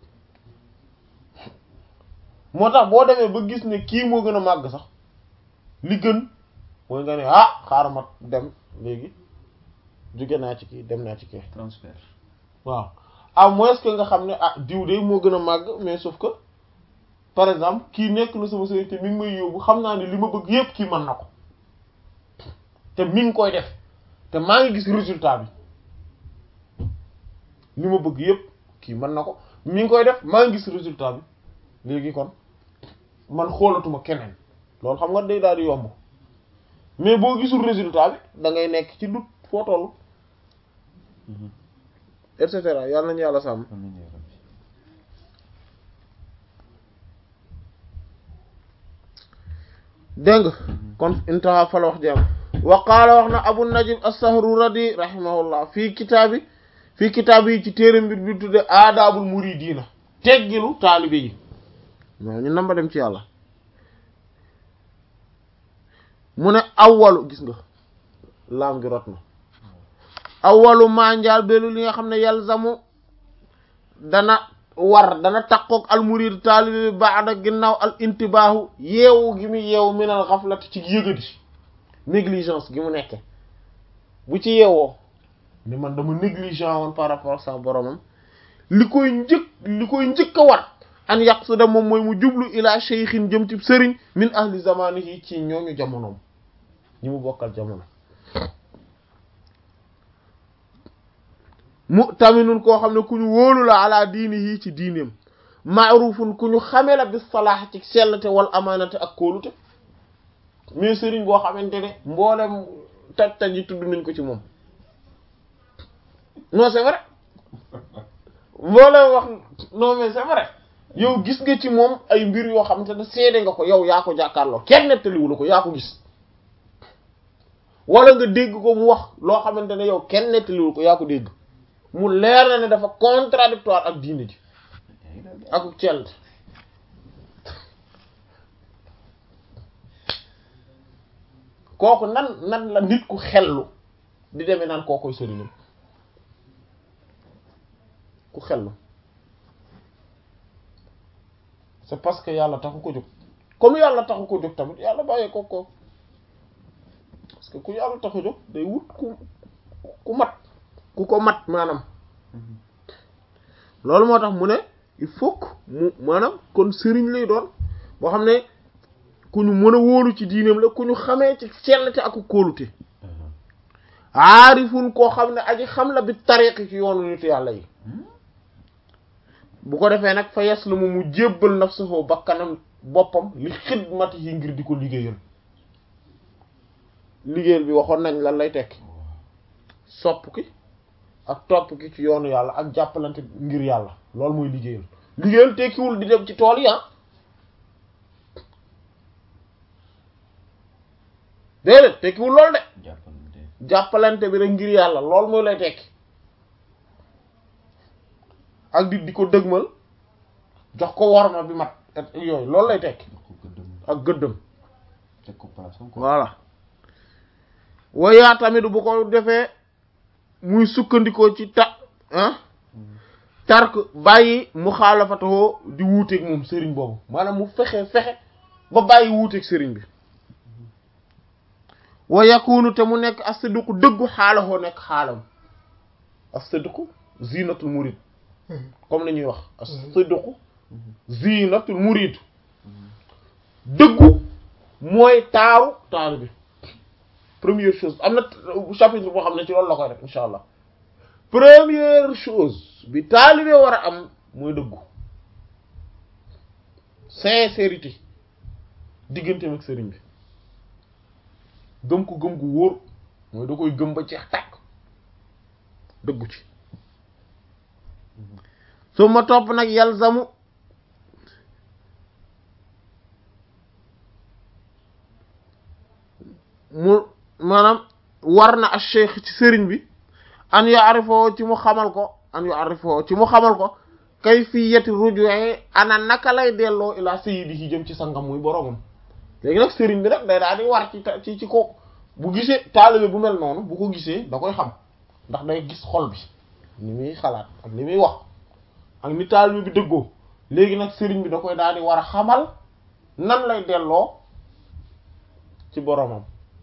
moo tax boo demee ba gis ne kii moo gën a màgg sax li gën mooy nga ne ah xaaral ma dem léegi jóge naa ci kii dem naa ci kii transfert waaw à moins que nga xam ne ah diw de moo gën a màgg mais sauf que par exemple kii nekk na sama sëriñ te mi ngi may yóbbu xam naa ne li ma bëgg yépp kii mën na ko te mi ngi koy def te maa ngi gis résultat bi li ma bëgg yépp kii mën na ko mi ngi koy def maa ngi gis résultat bi léegi kon man xoolatuma keneen loolu xam nga day daal di yomb mais boo gisul résultat bi da ngay nekk ci dut foo toll et cetera yàlla nañu yàlla sàmm amiin yaa rabbi dégg nga kon intaha fala wax jam wa qaala wax na abu najib as-sahruradi rahimahullah fii kitaabi fii kitaabi yi ci téere mbir bi tudde aadaabul muridiina teggilu taalibe yi waaw ñu namba dem ci yàlla mu ne awwalu gis nga laam gi rot na awwalu manjaal belu li nga xam ne yalzamu dana war dana takkook al murid taalibe bi baada ginnaaw al intibaahu yeewu gi mu yeewu minal xaflati ci yëgadi négligence gi mu nekke bu ci yeewoo ni man dama négligent woon par rapport sa boromam li koy njëkk li koy njëkk a war an yaqsuda moom mooy mu jublu ila cheikhin jëm ci sëriñ min ahli zamanihi ci ñooñu jamonoom ñi mu bokkal jamono mu taminun koo xam ne ku ñu wóolu la ala diini yii ci diineem maarufun ku ñu xame la bis salaax ci sellte wal amaanate ak kóolute mais sëriñ boo xamante ne mboolem taj taj yi tudd nañ ko ci moom non c'est vrai mboolem wax non mais c'est vrai yow gis nga ci moom ay mbir yoo xamante ne seede nga ko yow yaa ko jàkkaarloo kenn nettaliwu la ko yaa ko gis wala nga dégg ko mu wax loo xamante ne yow kenn nettaliwu ko yaa ko dégg mu leer na ne dafa contradictoire ak diine ji ak cell kooku nan nan la nit ku xellu di demee naan koo koy sëriñam ku xellu c'est parce que yàlla taxu ko jóg comme yàlla taxu ko jóg tamit yàlla bàyyee ko ko parce que ku yàlla taxu jóg day wut ku ku mat ku ko mat maanaam loolu moo tax mu ne il faut que mu maanaam kon sëriñ lay doon boo xam ne ku ñu mën a wóolu ci diineem la ku ñu xamee ci sellte ak kóolute aarifun koo xam ne aji xam la bi tariqi ci yoonu nitu yàlla yi bu ko defee nag fa yes la mu mu jébbal nafsuhu bakkanam boppam li xidmati yi ngir di ko liggéeyal liggéeyal bi waxoon nañ lan lay tekki sopp ki ak topp ki ci yoonu yàlla ak jàppalante ngir yàlla loolu mooy liggéeyal liggéeyal tekkiwul di dem ci tool yi ah déedéet tekkiwul loolu de jàppalante jàppalante bi rek ngir yàlla loolu mooy lay tekki ak di di ko dëgmal jox ko worma bi mat ak yooyu loolu lay tekki jox ko gëddëm ak gëddëm teg ko place am ko voilà wayaa tamit bu ko defee muy sukkandikoo ci ta ah tark bàyyi mu xaalafatoo di wuuteeg moom sëriñ boobu maanaam mu fexe fexe ba bàyyi wuuteeg sëriñ bi wa yakunu te mu nekk as-sidqu dëggu xaalahoo nekk xaalam as-sidqu zinatul murid comme la ñuy wax as-sidqu zinatul murid dëggu mooy taaru taaru bi première chose am na chapitre boo xam ne ci loolu la koy def insha allah première chose bi taalibe war a am mooy dëggu sincérité diggante ak sëriñ bi gëm ko gëm gu wóor mooy da koy gëm ba jeex tàkk dëggu ci su ma topp nag yalzamu mu maanaam war na ak cheikh ci sëriñ bi an yu arifoo ci mu xamal ko an yu arifoo ci mu xamal ko kay fii yeti rujuwee ana naka lay delloo ilaa sayyidi yi jëm ci sangam muy boromam léegi nag sëriñ bi nag day daal di war ci ci ci ko bu gisee taalibe bu mel noonu bu ko gisee da koy xam ndax day gis xol bi ni muy xalaat ak li muy wax ak ni taalibe bi dëggoo léegi nag sëriñ bi da koy daal di war a xamal nan lay delloo ci boromam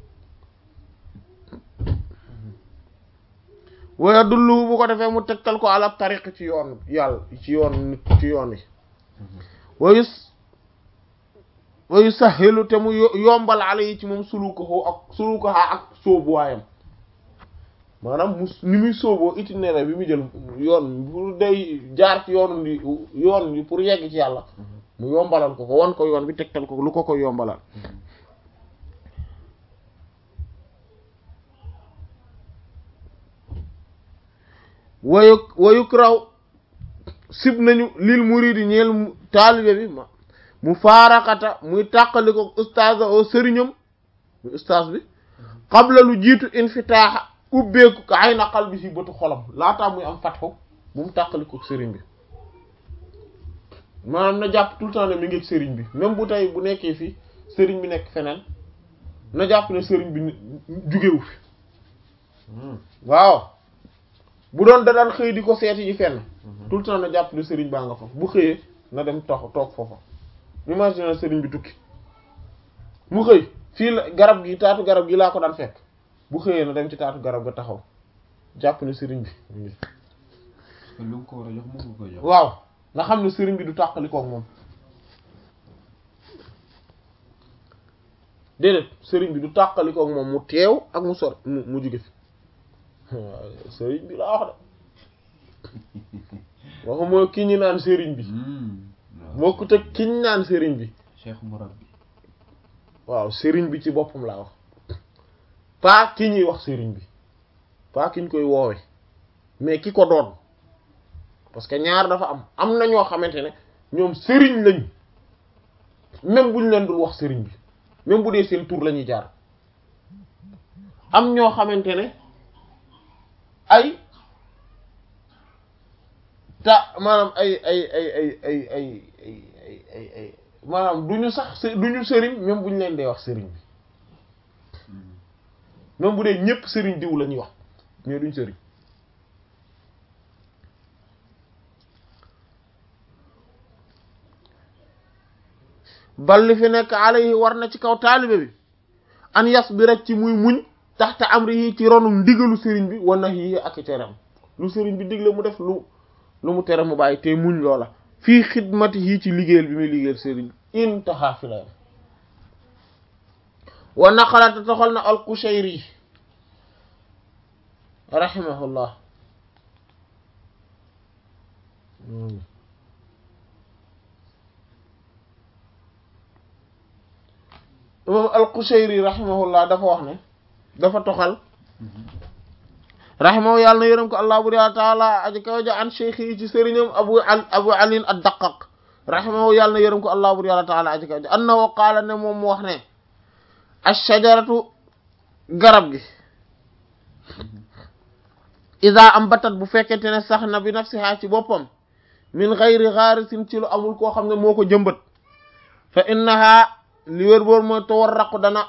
waya dullu bu ko defee mu tegtal ko ala tariq ci yoon yàlla ci yoon nit ci yoon yi wayu wayu saxilu te mu yombal ala yi ci moom sulukahu ak sulukaha ak sóobuwaayam maanaam mu ni muy sóoboo itinéraire bi mu jël yoon pour day jaar ci yoon bi yoon bi pour yegg ci yàlla mu yombalal ko ko wan ko yoon bi tegtal ko lu ko ko yombalal wayu wayuk raw sib nañu lil muridi ñeel taalibe bi ma mu faaraxata muy tàqali ko ustaaz o sëriñam muy ustaaz bi qabla lu jiitu infitaaxa ubbeeku ka ay na qalbi si bëtu xolam laataa muy am fatxu bu mu tàqali ko sëriñ bi maanaam na jàpp tout le temps ne mi ngi ak sëriñ bi même bu tey bu nekkee fii sëriñ bi nekk feneen na jàpp ne sëriñ bi jugewu fi waaw bu doon da daan xëy di ko seeti ji fenn tout le temps na jàpp ne sëriñ baa nga fa bu xëyee na dem toog toog foofa imagine sëriñ bi tukki mu xëy fii la garab gi taatu garab gi laa ko daan fekk bu xëyee na dem ci taatu garab ga taxaw jàpp ne sëriñ bi lu mu ko war a jox moom nga koy jox waaw nga xam ne sëriñ bi du tàqali koog moom déedéet sëriñ bi du tàqali koog moom mu teew ak mu sor mu mu jóge fi sëriñ bi laa wax de waxuma ki ñu naan sëriñ bi bokkut ak ki ñu naan sëriñ bi cheikh murabbi waaw sëriñ bi ci boppam laa wax pas ki ñuy wax sëriñ bi pas ki ñu koy woowe mais ki ko doon parce que ñaar dafa am am na ñoo xamante ne ñoom sëriñ lañ même bu ñu leen dul wax sëriñ bi même bu dee seen tur la ñuy jaar am ñoo xamante ne ay ta maanaam ay ay ay ay ay ay ay ay ay ay maanaam du ñu sax du ñu sëriñ même bu ñu leen dee wax sëriñ bi même bu dee ñëpp sëriñ diw la ñuy wax mais duñ sëriñ bal li fi nekk alayhi war na ci kaw taalibe bi an yas bi rek ci muy muñ taxta amri yi ci ronum ndigalu sëriñ bi wan na yi ak i teram lu sëriñ bi digle mu def lu lu mu tere mu bàyyi te muñ loola fii xidmati yi ci liggéeyal bi muy liggéeyal sëriñ intaha fi la wa naqalata toxal na al-Qushayri rahimahullah imam al-Qushayri rahimahullah dafa wax ne dafa toxal rahimahu yàlla na yërëm ko allah bur yàlla taala aji kaw ja an cheikh yi ci sëriñam abu al abu alin ad-Daqqaq rahimahu yàlla na yërëm ko allah bur yàlla taala aji kaw ja annahu qaala ne moom mu wax ne ash-shajaratu garab gi ida am batat bu fekkente ne sax na bi nafsiha ci boppam min ghayri gharisin ci lu amul koo xam ne moo ko jëmbat fa innaha li wér boor mooy tawarraqu dana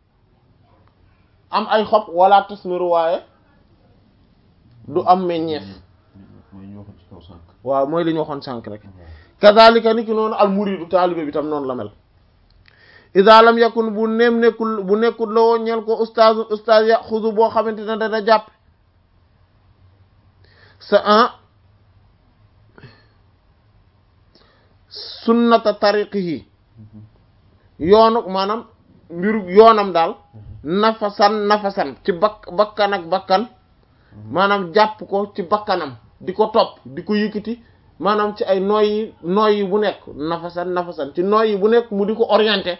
am ay xob wala tasmiru waaye du am meññeef mooy ñu waxoon ci kaw sànq waaw mooy li ñu waxoon sànq rek kazalika ni ki noonu al muridu taalibe bi tam noonu la mel ida lam yakun bu neem nekkul bu nekkul la woo ñeel ko ustaaz ustaaz ya xudu boo xamante ne dana jàpp sa un sunnata tariqihi yoonu maanaam mbiru yoonam daal nafasan nafasan ci bakk bakkan ak bakkan maanaam jàpp ko ci bakkanam di ko topp di ko yëkkati maanaam ci ay nooyi nooyi bu nekk nafasan nafasan ci nooyi bu nekk mu di ko orienté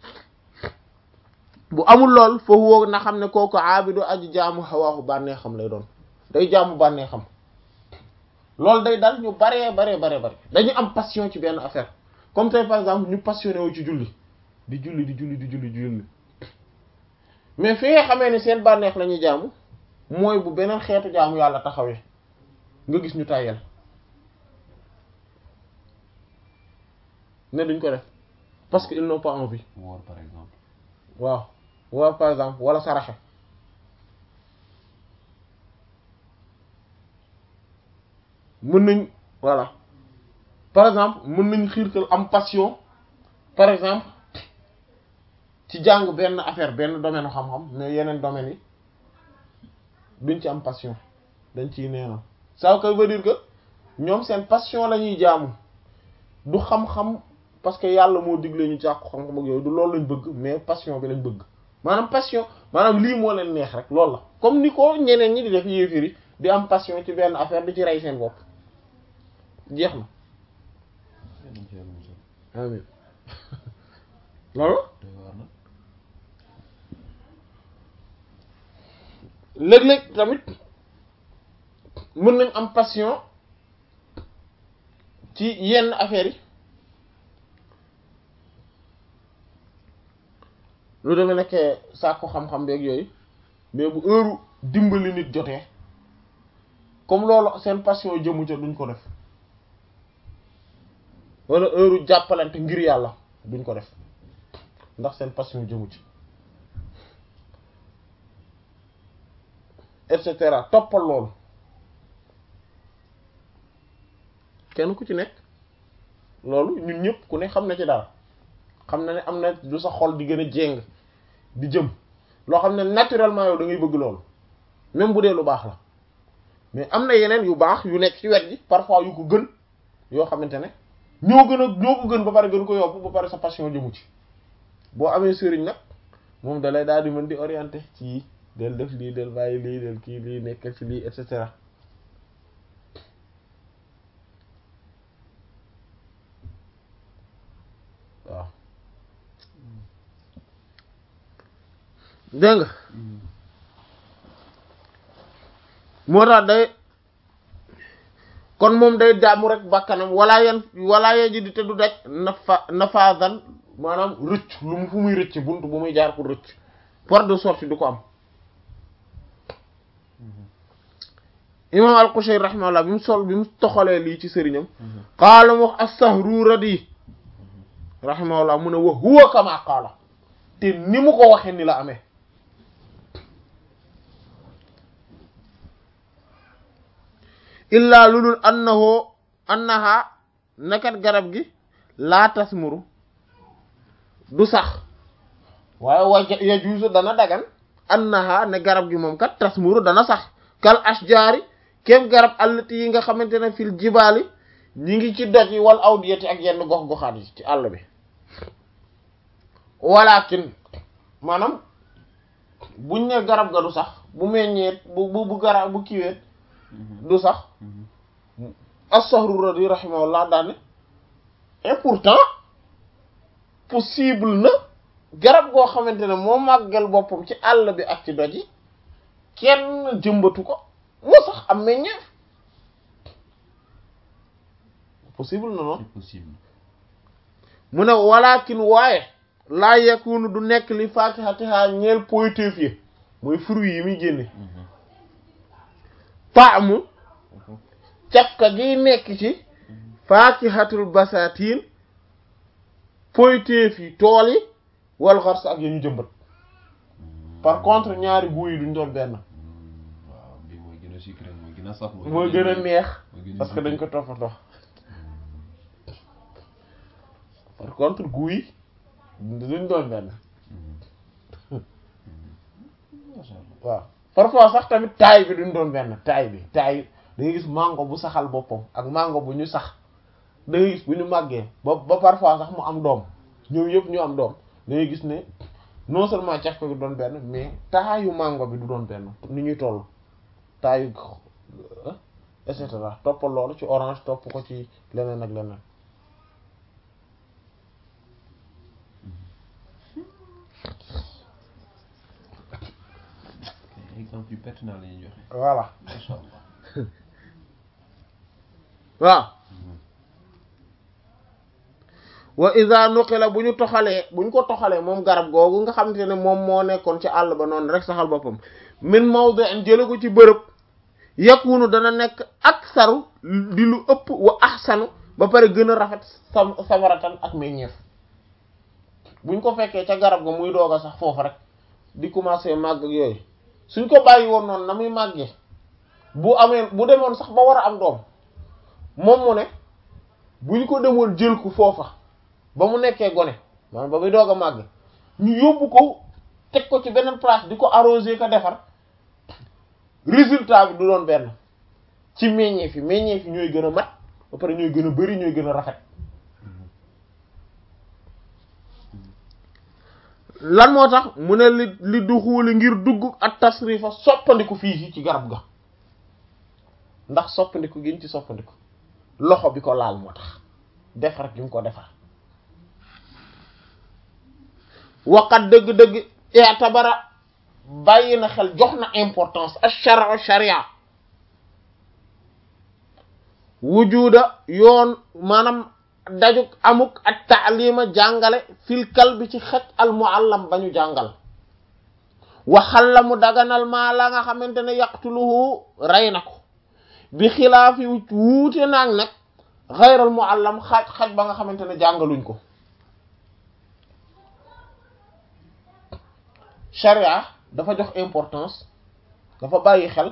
bu amul lool foofu woo na xam ne kooku aabidu aji jaamu xawaaxu bànnee xam lay doon day jaamu bànnee xam loolu day dal ñu baree baree baree bare dañu am passion ci benn affaire comme tey par exemple ñu passionné wu ci julli di julli di julli di julli di julli mais fi nga xamee ne seen bànneex la ñuy jaamu mooy bu beneen xeetu jaamu yàlla taxawee nga gis ñu tàyyel ne duñ ko def parce que ils n'ont pas envie woor par exemple waaw waaw par exemple wala saraxe mën nañ voilà par exemple mën nañ xiirtal am passion par exemple ci jàng benn affaire benn domaine xam-xam mais yeneen domaines yi duñ ci am passion dañ ciy neenal ça veut dire que ñoom seen passion la ñuy jaamu du xam-xam parce que yàlla moo digle ñu jàkku xam-xam ak yooyu du loolu lañ bëgg mais passion bi lañ bëgg maanaam passion maanaam lii moo leen neex rek loolu la comme ni ko ñeneen ñi di def yéefiri di am passion ci benn affaire di ci rey seen bopp jeex na amin loolu léeg-léeg tamit mën nañ am passion ci yenn affaires yi lu demee nekkee sàkku xam-xam beeg yooyu mais bu heure dimbali nit jotee comme loolu seen passion jëmu ca duñ ko def wala heure jàppalante ngir yàlla duñ ko def ndax seen passion jëmu ci et cetera toppal loolu kenn ku ci nekk loolu ñun ñëpp ku ne xam na ci dara xam na ne am na du sa xol di gën a jéng di jëm loo xam ne naturellement yow da ngay bëgg loolu même bu dee lu baax la mais am na yeneen yu baax yu nekk ci wet gi parfois yu ko gën yoo xamante ne ñoo gën a ñoo ko gën ba pare gën ko yóbbu ba pare sa passion jëmu ci boo amee sëriñ nag moom dalay daal di mën di orienter ci del def lii del bàyyi lii del kii lii nekkal ci lii et cetera waaw dégg nga moo tax day kon moom day jaamu rek bakkanam wala yan wala yan ji di te du daj nafa nafaasan maanaam rëcc lu mu fu muy rëcc bunt bu muy jaar pour rëcc porte de sortie du ko am imam al-Qushayri rahimahullah bi mu sol bi mu toxalee lii ci sëriñam qaala mu wax as-Sahruradi rahimahullah mu ne wa huwa kama qaala te ni mu ko waxee ni la amee illaa lulul annahu annaha nakat garab gi laa tasmuru du sax waaye wa yajuuzu dana dagan annaha ne garab gi moom kat tasmuru dana sax kal ashjaari kem garab allati yi nga xamante ne fil jibaali ñi ngi ci doj yi wal awdiyati ak yenn gox-goxaat yi ci àll bi walakin maanaam buñ ne garab ga du sax bu meññeet bu bu bu garab bu kiiweet du sax as-Sahruradi rahimahullah daane et pourtant possible na garab goo xamante ne moo màggal boppam ci àll bi ak ci doj yi kenn jëmbatu ko moo sax am meññeef possible na noonu c'est possible mu ne walakin waaye laa yakunu du nekk li fakihatiha ñeel poyteef yi mooy fruits yi muy génne taamu cafka gi nekk ci fakihatul basatin poyteef yi tool yi wal xars ak ya ñu jëmbat par contre ñaari goût yi duñ doon benn waaw bi mooy gën a sucré mooy gën gën a saf moo gën a neex moo gën a parce que dañ ko toppatoo par contre goût yi duñ doon benn Masha Allah. waaw parfois sax tamit taay bi duñ doon benn taay bi taay da ngay gis mango bu saxal boppam ak mango bu ñu sax da ngay gis bu ñu màggee ba ba parfois sax mu am doom ñoom yëpp ñu am doom da ngay gis ne non seulement caf ko bi doon benn mais taayu mango bi du doon benn ni ñuy toll taayu et cetera toppal loolu ci orange topp ko ci leneen ak leneen Ay exemple yu pertinent la ñuy joxe voilà Masha Allah waaw wa iza nuqila bu ñu toxalee bu ñu ko toxalee moom garab googu nga xamante ne moom moo nekkoon ci àll ba noonu rek saxal boppam min mawdi'in jële ko ci bërëb yakunu dana nekk aksaru di lu ëpp wa ahsanu ba pare gën a rafet sam samaratan ak meññeef buñ ko fekkee ca garab ga muy doog a sax foofu rek di commencer màgg ak yooyu suñ ko bàyyi woon noonu na muy màggee bu amee bu demoon sax ba war a am doom moom mu ne bu ñu ko demoon jël ko foofa ba mu nekkee gone maanaam ba muy doog a màgg ñu yóbbu ko teg ko ci beneen place di ko arroser ko defar résultat bi du doon benn ci meññeef yi meññeef yi ñooy gën a mat ba pare ñooy gën a bari ñooy gën a rafet lan moo tax mu ne li li du xuuli ngir dugg ak tasrifa soppandiku fii ci garab ga ndax soppandiku gin ci soppandiku loxo bi ko laal moo tax defar gi mu ko defar waqat dëgg-dëgg i'tabara bàyyi na xel jox na importance ash-shar'u sharia wujuda yoon maanaam dajuk amuk ak taalima jàngale fil kalbi ci xaj al muallam ba ñu jàngal waxal la mu daganal maa la nga xamante ne yaqtuluhu rey na ko bi xilaafi wuute naag nag xayral muallam xaj xaj ba nga xamante ne jàngaluñ ko sharia dafa jox importance dafa bàyyi xel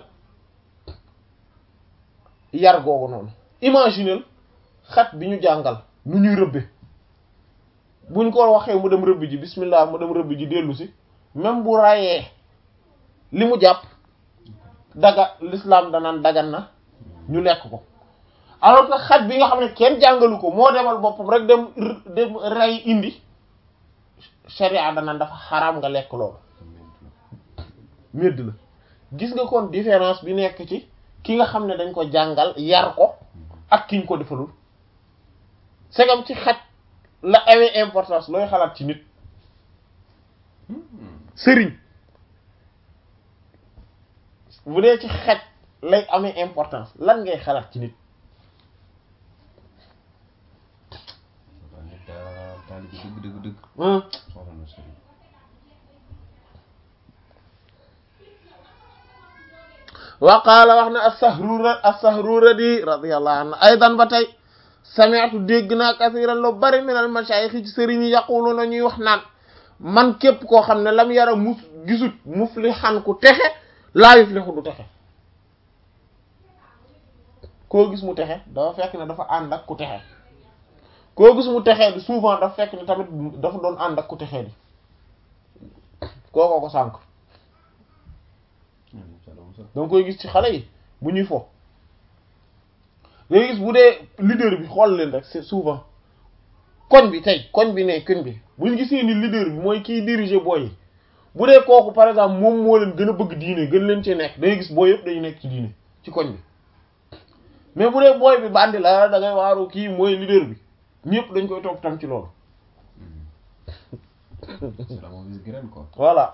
yar googu noonu imagineel xaj bi ñu jàngal nu ñuy rëbbe buñ ko waxee mu dem rëbb ji bismillah mu dem rëbb ji dellu si même bu rayee li mu jàpp daga l'islam danaan dagan na ñu lekk ko alors que xaj bi nga xam ne kenn jàngalu ko moo demal boppam rek dem dem rey indi sharia danaan dafa xaraam nga lekk loolu medd la gis nga kon différence bi nekk ci ki nga xam ne dañ ko jàngal yar ko ak kiñ ko defalul segam ci xaj la amee importance looy xalaat ci nit sëriñ bu dee ci xaj lay amee importance lan ngay xalaat ci nit waaw nit daal taalibe dëgg dëgg dëgg ah soxla na sëriñ wa qaala wax na as-Sahrura as-Sahruradi radiyallahu anhu aydan ba tey sami'tu dégg naa kasiran lu bari min al-mashayikh ci sëriñ yi yaquluna ñuy wax naan man képp koo xam ne lam yara mus gisut muflihan ku texe laa yuflihu du texe koo gis mu texe dafa fekk ne dafa ànd ak ku texe koo gis mu texee di souvent dafa fekk ne tamit dafa doon ànd ak ku texee di kookoo ko sànk danga koy gis ci xale yi bu ñuy fo dangay gis bu dee leader bi xool leen rek c'est souvent koñ bi tey koñ bi ne koñ bi bu ñu gisee ni leader bi mooy kiy diriger booy yi bu dee kooku par exemple moom moo leen gën a bëgg diine gën leen ci nekk dangay gis booy yëpp dañu nekk ci diine ci koñ bi mais bu dee booy bi bandi la da ngay waaru kii mooy leader bi ñëpp dañ koy topp tam ci loolu c'est la mauvaise graine quoi voilà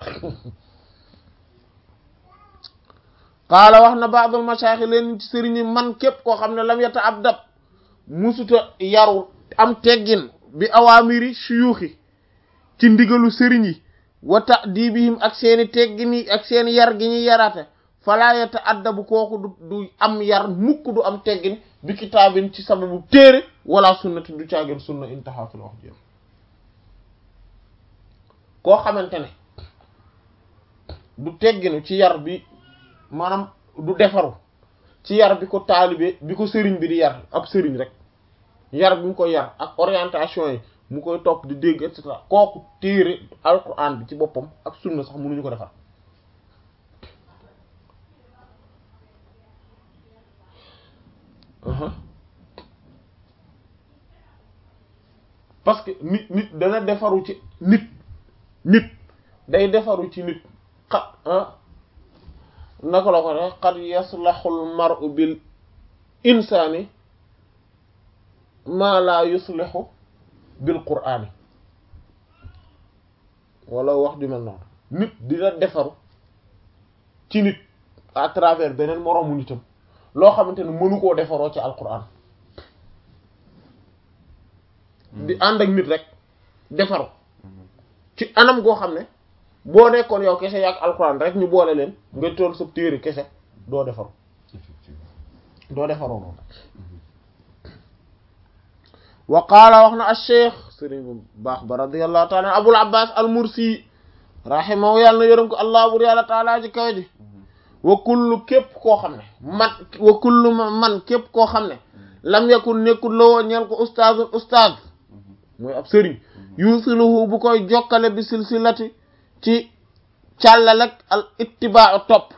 qaala wax na ba'dul mashayikh leen ci sëriñ yi man képp koo xam ne lam yata ab dab musuta yaru am teggin bi awaamiri shuyuxi ci ndigalu sëriñ yi wa ta'dibihim ak seeni teggin yi ak seeni yar gi ñuy yaraate fala yata addabu kooku du du am yar mukk du am teggin bi kitaabin ci sababu téere wala sunnati du caageen sunna intaha fi la wax jéem koo xamante ne du tegginu ci yar bi maanaam du defaru ci yar bi ko taalibe bi ko sëriñ bi di yar ab sëriñ rek yar bi mu koy yar ak orientation yi mu koy topp di dégg et cetera kooku téere alquran bi ci boppam ak sunna sax mënuñu ko defar parce que nit nit dana defaru ci nit nit day defaru ci nit xa ah naka la ko ne qad yaslaxul mar'u bil insaani maa laa yuslixu bil qur'aani wala wax ju mel noonu nit dina defaru ci nit à travers beneen moroomu nitam loo xamante ne mënu koo defaroo ci alquran di ànd ak nit rek defaru ci anam goo xam ne boo nekkoon yow kese yaak alquran rek ñu boole leen nga toll sa téere kese doo defaru doo defaroo noonu wa qaala wax na acheikh sëriñ bu baax ba radiallahu taala abul abbas al mursi rahimahu yàlla na yërëm ko allah bur yàlla taala ji kawe ji wa kullu képp koo xam ne man wa kullu man képp koo xam ne lam yakun nekkul lawoo ñeel ko ustaazun ustaaz mooy ab sëriñ yusiluhu bu koy jokkale bi silsilati ci càllalek al ittibaa topp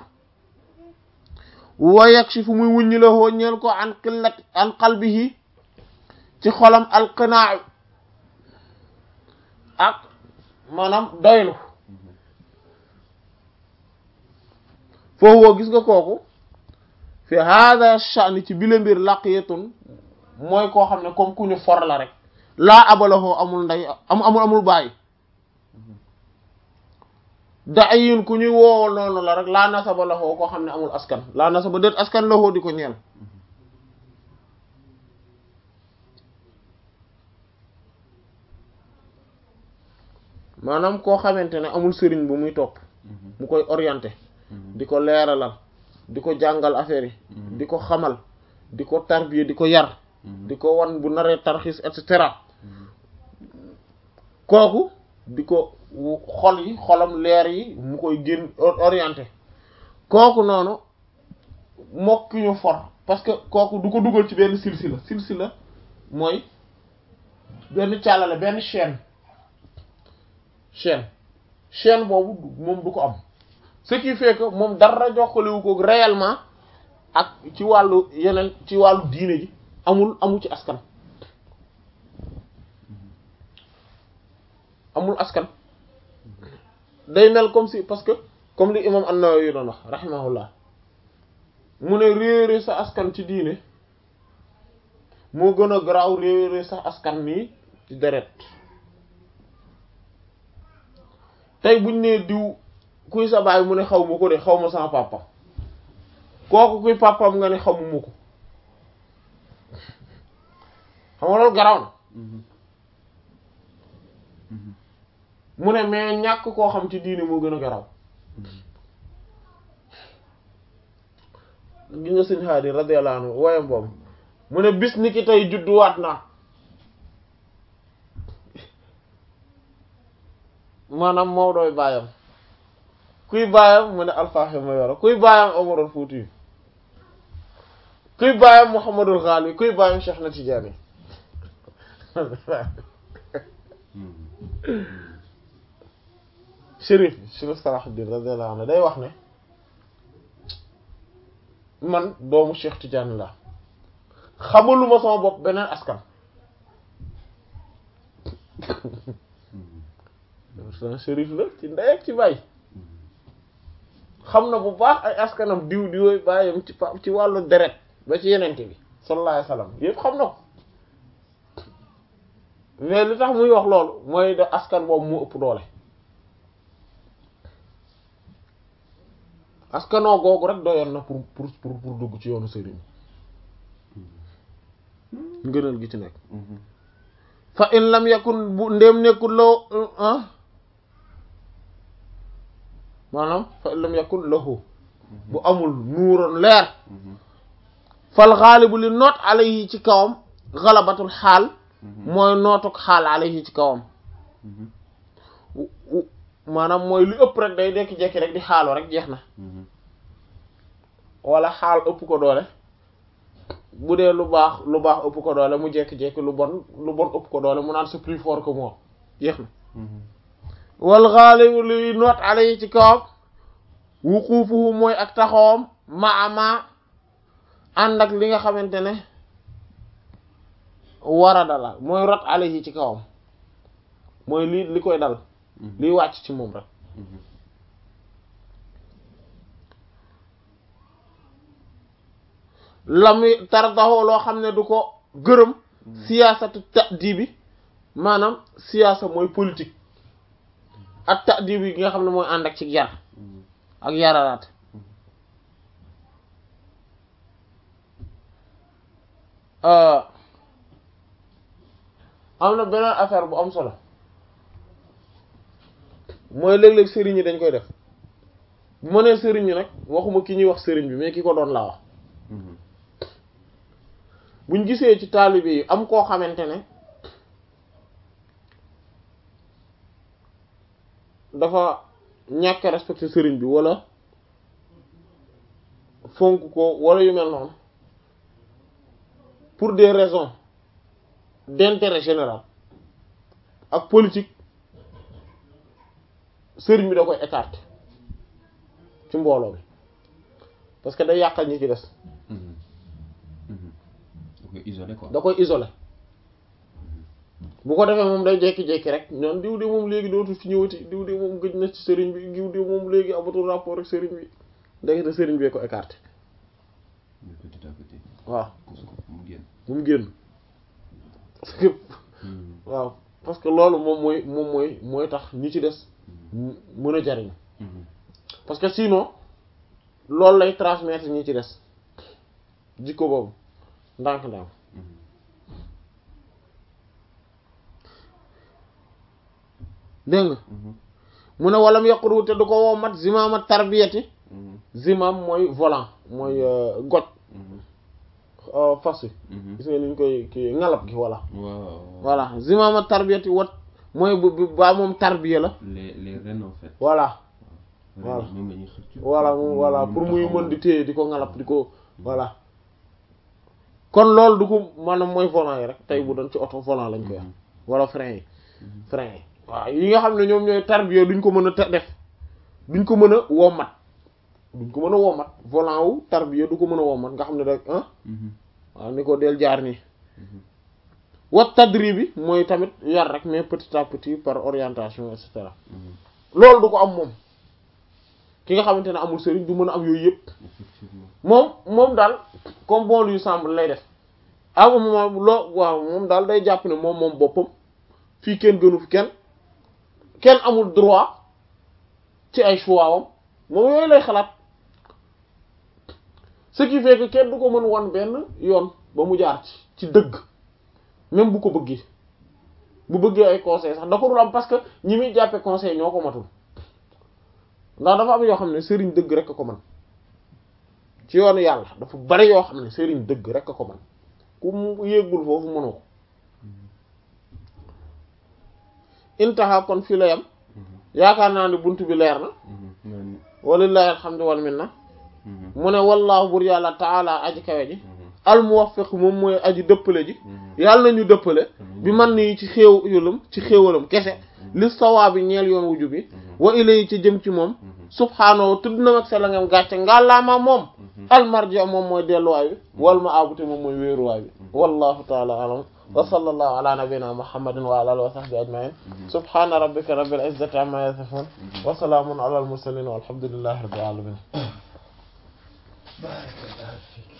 wa yakshifu muy wuññi la hoo ñeel ko an qillat an qalbihi ci xolam alqinaa ak maanaam doylu foofu woo gis nga kooku fi hada sha'ni ci bile mbir laqiyatun mooy koo xam ne comme ku ñu for la rek laa abalahoo amul ndey am amul amul bàyyi da'iyun ku ñuy woowal noonu la rek laa nasaba lahoo koo xam ne amul askan laa nasaba déet askan lahoo di ko ñeel maanaam koo xamante ne amul sëriñ bu muy topp mu koy orienté di ko leeralal di ko jàngal affaire yi di ko xamal di ko tarbiye di ko yar di ko wan bu naree tarxis et cetera kooku di ko xol yi xolam leer yi mu koy génn orienté kooku noonu mokki ñu for parce que kooku du ko dugal ci benn silsila silsila mooy benn càllale benn chaîne chaîne chaîne boobu moom du ko am ce qui fait que moom dara jokkalewu ko réellement ak ci wàllu yeneen ci wàllu diine ji amul amul ci askan amul askan day mel comme si parce que comme li imam an-Nawawi doon wax rahimahullah mu ne réere sa askan ci diine moo gën a garaaw réere sa askan nii ci deret tey buñ nee diw kuy sa baay mu ne xaw ma ko de xaw ma sama papa kooku kuy papam nga ne xamuma ko xam nga loolu garaaw na mu ne mais ñàkk koo xam ci diine moo gën a garaaw gi nga sëñ Haadi radiyallahu anhu woyam boobu mu ne bis ni ki tey judduwaat naa maanaam Maodoy baayam kuy baayam mu ne alfaaxe ma yoro kuy baayam Omarul Fuuti kuy baayam Muhammadul Ghali kuy baayam Cheikh na Tijaani Chérif Chérif Salahuddin radiyallahu anhu day wax ne man doomu Cheikh Tidiane la xamaluma sama bopp beneen askan sama Chérif la ci ndey ak ci baay xam na bu baax ay askanam diw diwooy bàyyam ci pa ci wàllu deret ba ci yenente bi sallallahu alayhi wasallam yëpp xam na ko mais li tax muy wax loolu mooy da askan boobu mu ëpp doole askanoo googu rek doyoon na pour pour pour pour dugg ci yoonu sëriñ ngënal gi ci nekk fa in lam yakun bu ndéem nekkul loo ah maanaam fa in lam yakun lahu bu amul nuuroon leer fal xaalibu li noot alayhi ci kawam xalabatul xaal mooy nootuk xaal alayhi ci kawam maanaam mooy lu ëpp rek day dekki-jekki rek di xaalu rek jeex na wala xaal ëpp ko doole bu dee lu baax lu baax ëpp ko doole mu jekki-jekki lu bon lu bon ëpp ko doole mu naan c'est plus fort que moi jeex na wal xaalibu luy noot ale yi ci kawam wuquufuhu mooy ak taxawam ma ama ànd ak li nga xamante ne warada la mooy rot ale yi ci kawam mooy li li koy dal liy wàcc ci moom rek lamuy tardaxoo loo xam ne du ko gërëm siyaasatu ta'dibi maanaam siyaasa mooy politique ak ta'dibi gi nga xam ne mooy ànd ak ci yar ak yaralaat am na beneen affaire bu am solo mooy léeg-léeg sëriñ yi dañ koy def bu ma nee sëriñ yi nag waxuma ki ñuy wax sëriñ bi mais ki ko doon laa wax buñ gisee ci taalibe yi am koo xamante ne dafa ñàkk respecté sëriñ bi wala fonk ko wala yu mel noonu pour des raisons d'intérêt général ak politique sëriñ bi da koy écarter ci mbooloo bi parce que day yàqal ñi ci des da koy isolé quoi da koy isolé bu ko defee moom day jékki-jékki rek ñoom diw de moom léegi dootul fi ñëwati diw de moom gëj na ci sëriñ bi diw de moom léegi amatul rapport ak sëriñ bi ndekete sëriñ bee ko écarté mais petit à petit waaw pousse ko mu génn bu mu génn parce que waaw parce que loolu moom mooy moom mooy mooy tax ñi ci des mën a jariñ parce que sinon loolu lay transmettre ñi ci des jikko boobu ndànk-ndànk dégg nga mu ne walam yaquru te du ko woo mat zimaama tarbiyati zimam mooy volant mooy goj fas wi gis nga ni ñu koy ki ngalab gi voilà waaw voilà zimaama tarbiyati wat mooy bu bu baa moom tarbiya la les les rênes en fait voilà voilà ñoom la ñuy xëcc voilà moom voilà pour muy mën di téye di ko ngalab di ko voilà kon loolu du ko maanaam mooy volant yi rek tey bu doon ci oto volant lañ koy wax wala frein yi frein yi waaw yi nga xam ne ñoom ñooy tarbiya duñ ko mën a te- def duñ ko mën a wommat duñ ko mën a wommat volant wu tarbiya du ko mën a wommat nga xam ne rek ah waaw ni ko del jaar nii wat tadri bi mooy tamit yar rek mais petit à petit par orientation et cetera loolu du ko am moom ki nga xamante ne amul sëriñ du mën a am yooyu yëpp effectivement moom moom daal comme bon lui semble lay def à un moment loo waaw moom daal day jàpp ne moom moom boppam fii kenn gënu fi kenn kenn amul droit ci ay choix wam moom yooyu lay xalaat ce qui fait que kenn du ko mën wan benn yoon ba mu jaar ci ci dëgg même bu ko bëggee bu bëggee ay conseil sax da ko dul am parce que ñi muy jàppe conseil ñoo ko matul ndax dafa am yoo xam ne sëriñ dëgg rek a ko man ci yoonu yàlla dafa bari yoo xam ne sëriñ dëgg rek a ko man ku mu yéegul foofu mënoo ko intaha kon fii la yam yaakaar naa ne bunt bi leer na walillahi alhamdu wal minna mu ne wallaahu bur yàlla taala aji kawe ji al muwaffiq moom mooy aji dëppale ji yàlla nañu dëppale bi man nii ci xéew yulam ci xéewalam kese li sawaabi ñeel yoon wuju bi wa ilay ci jëm ci moom subhaanahu tudd na mag sa la ngam gàcce ngàllaama moom almarja moom mooy delluwaay bi wal ma abute moom mooy wéeruwaay bi wallahu taala alam wa sallallahu ala nabiyyina muhammadin wa ala alihi wa sahbihi ajma'in subhana rabbika rabbil izzati amma yasifun wa salamun ala al mursalin walhamdulillahi rabbil alamin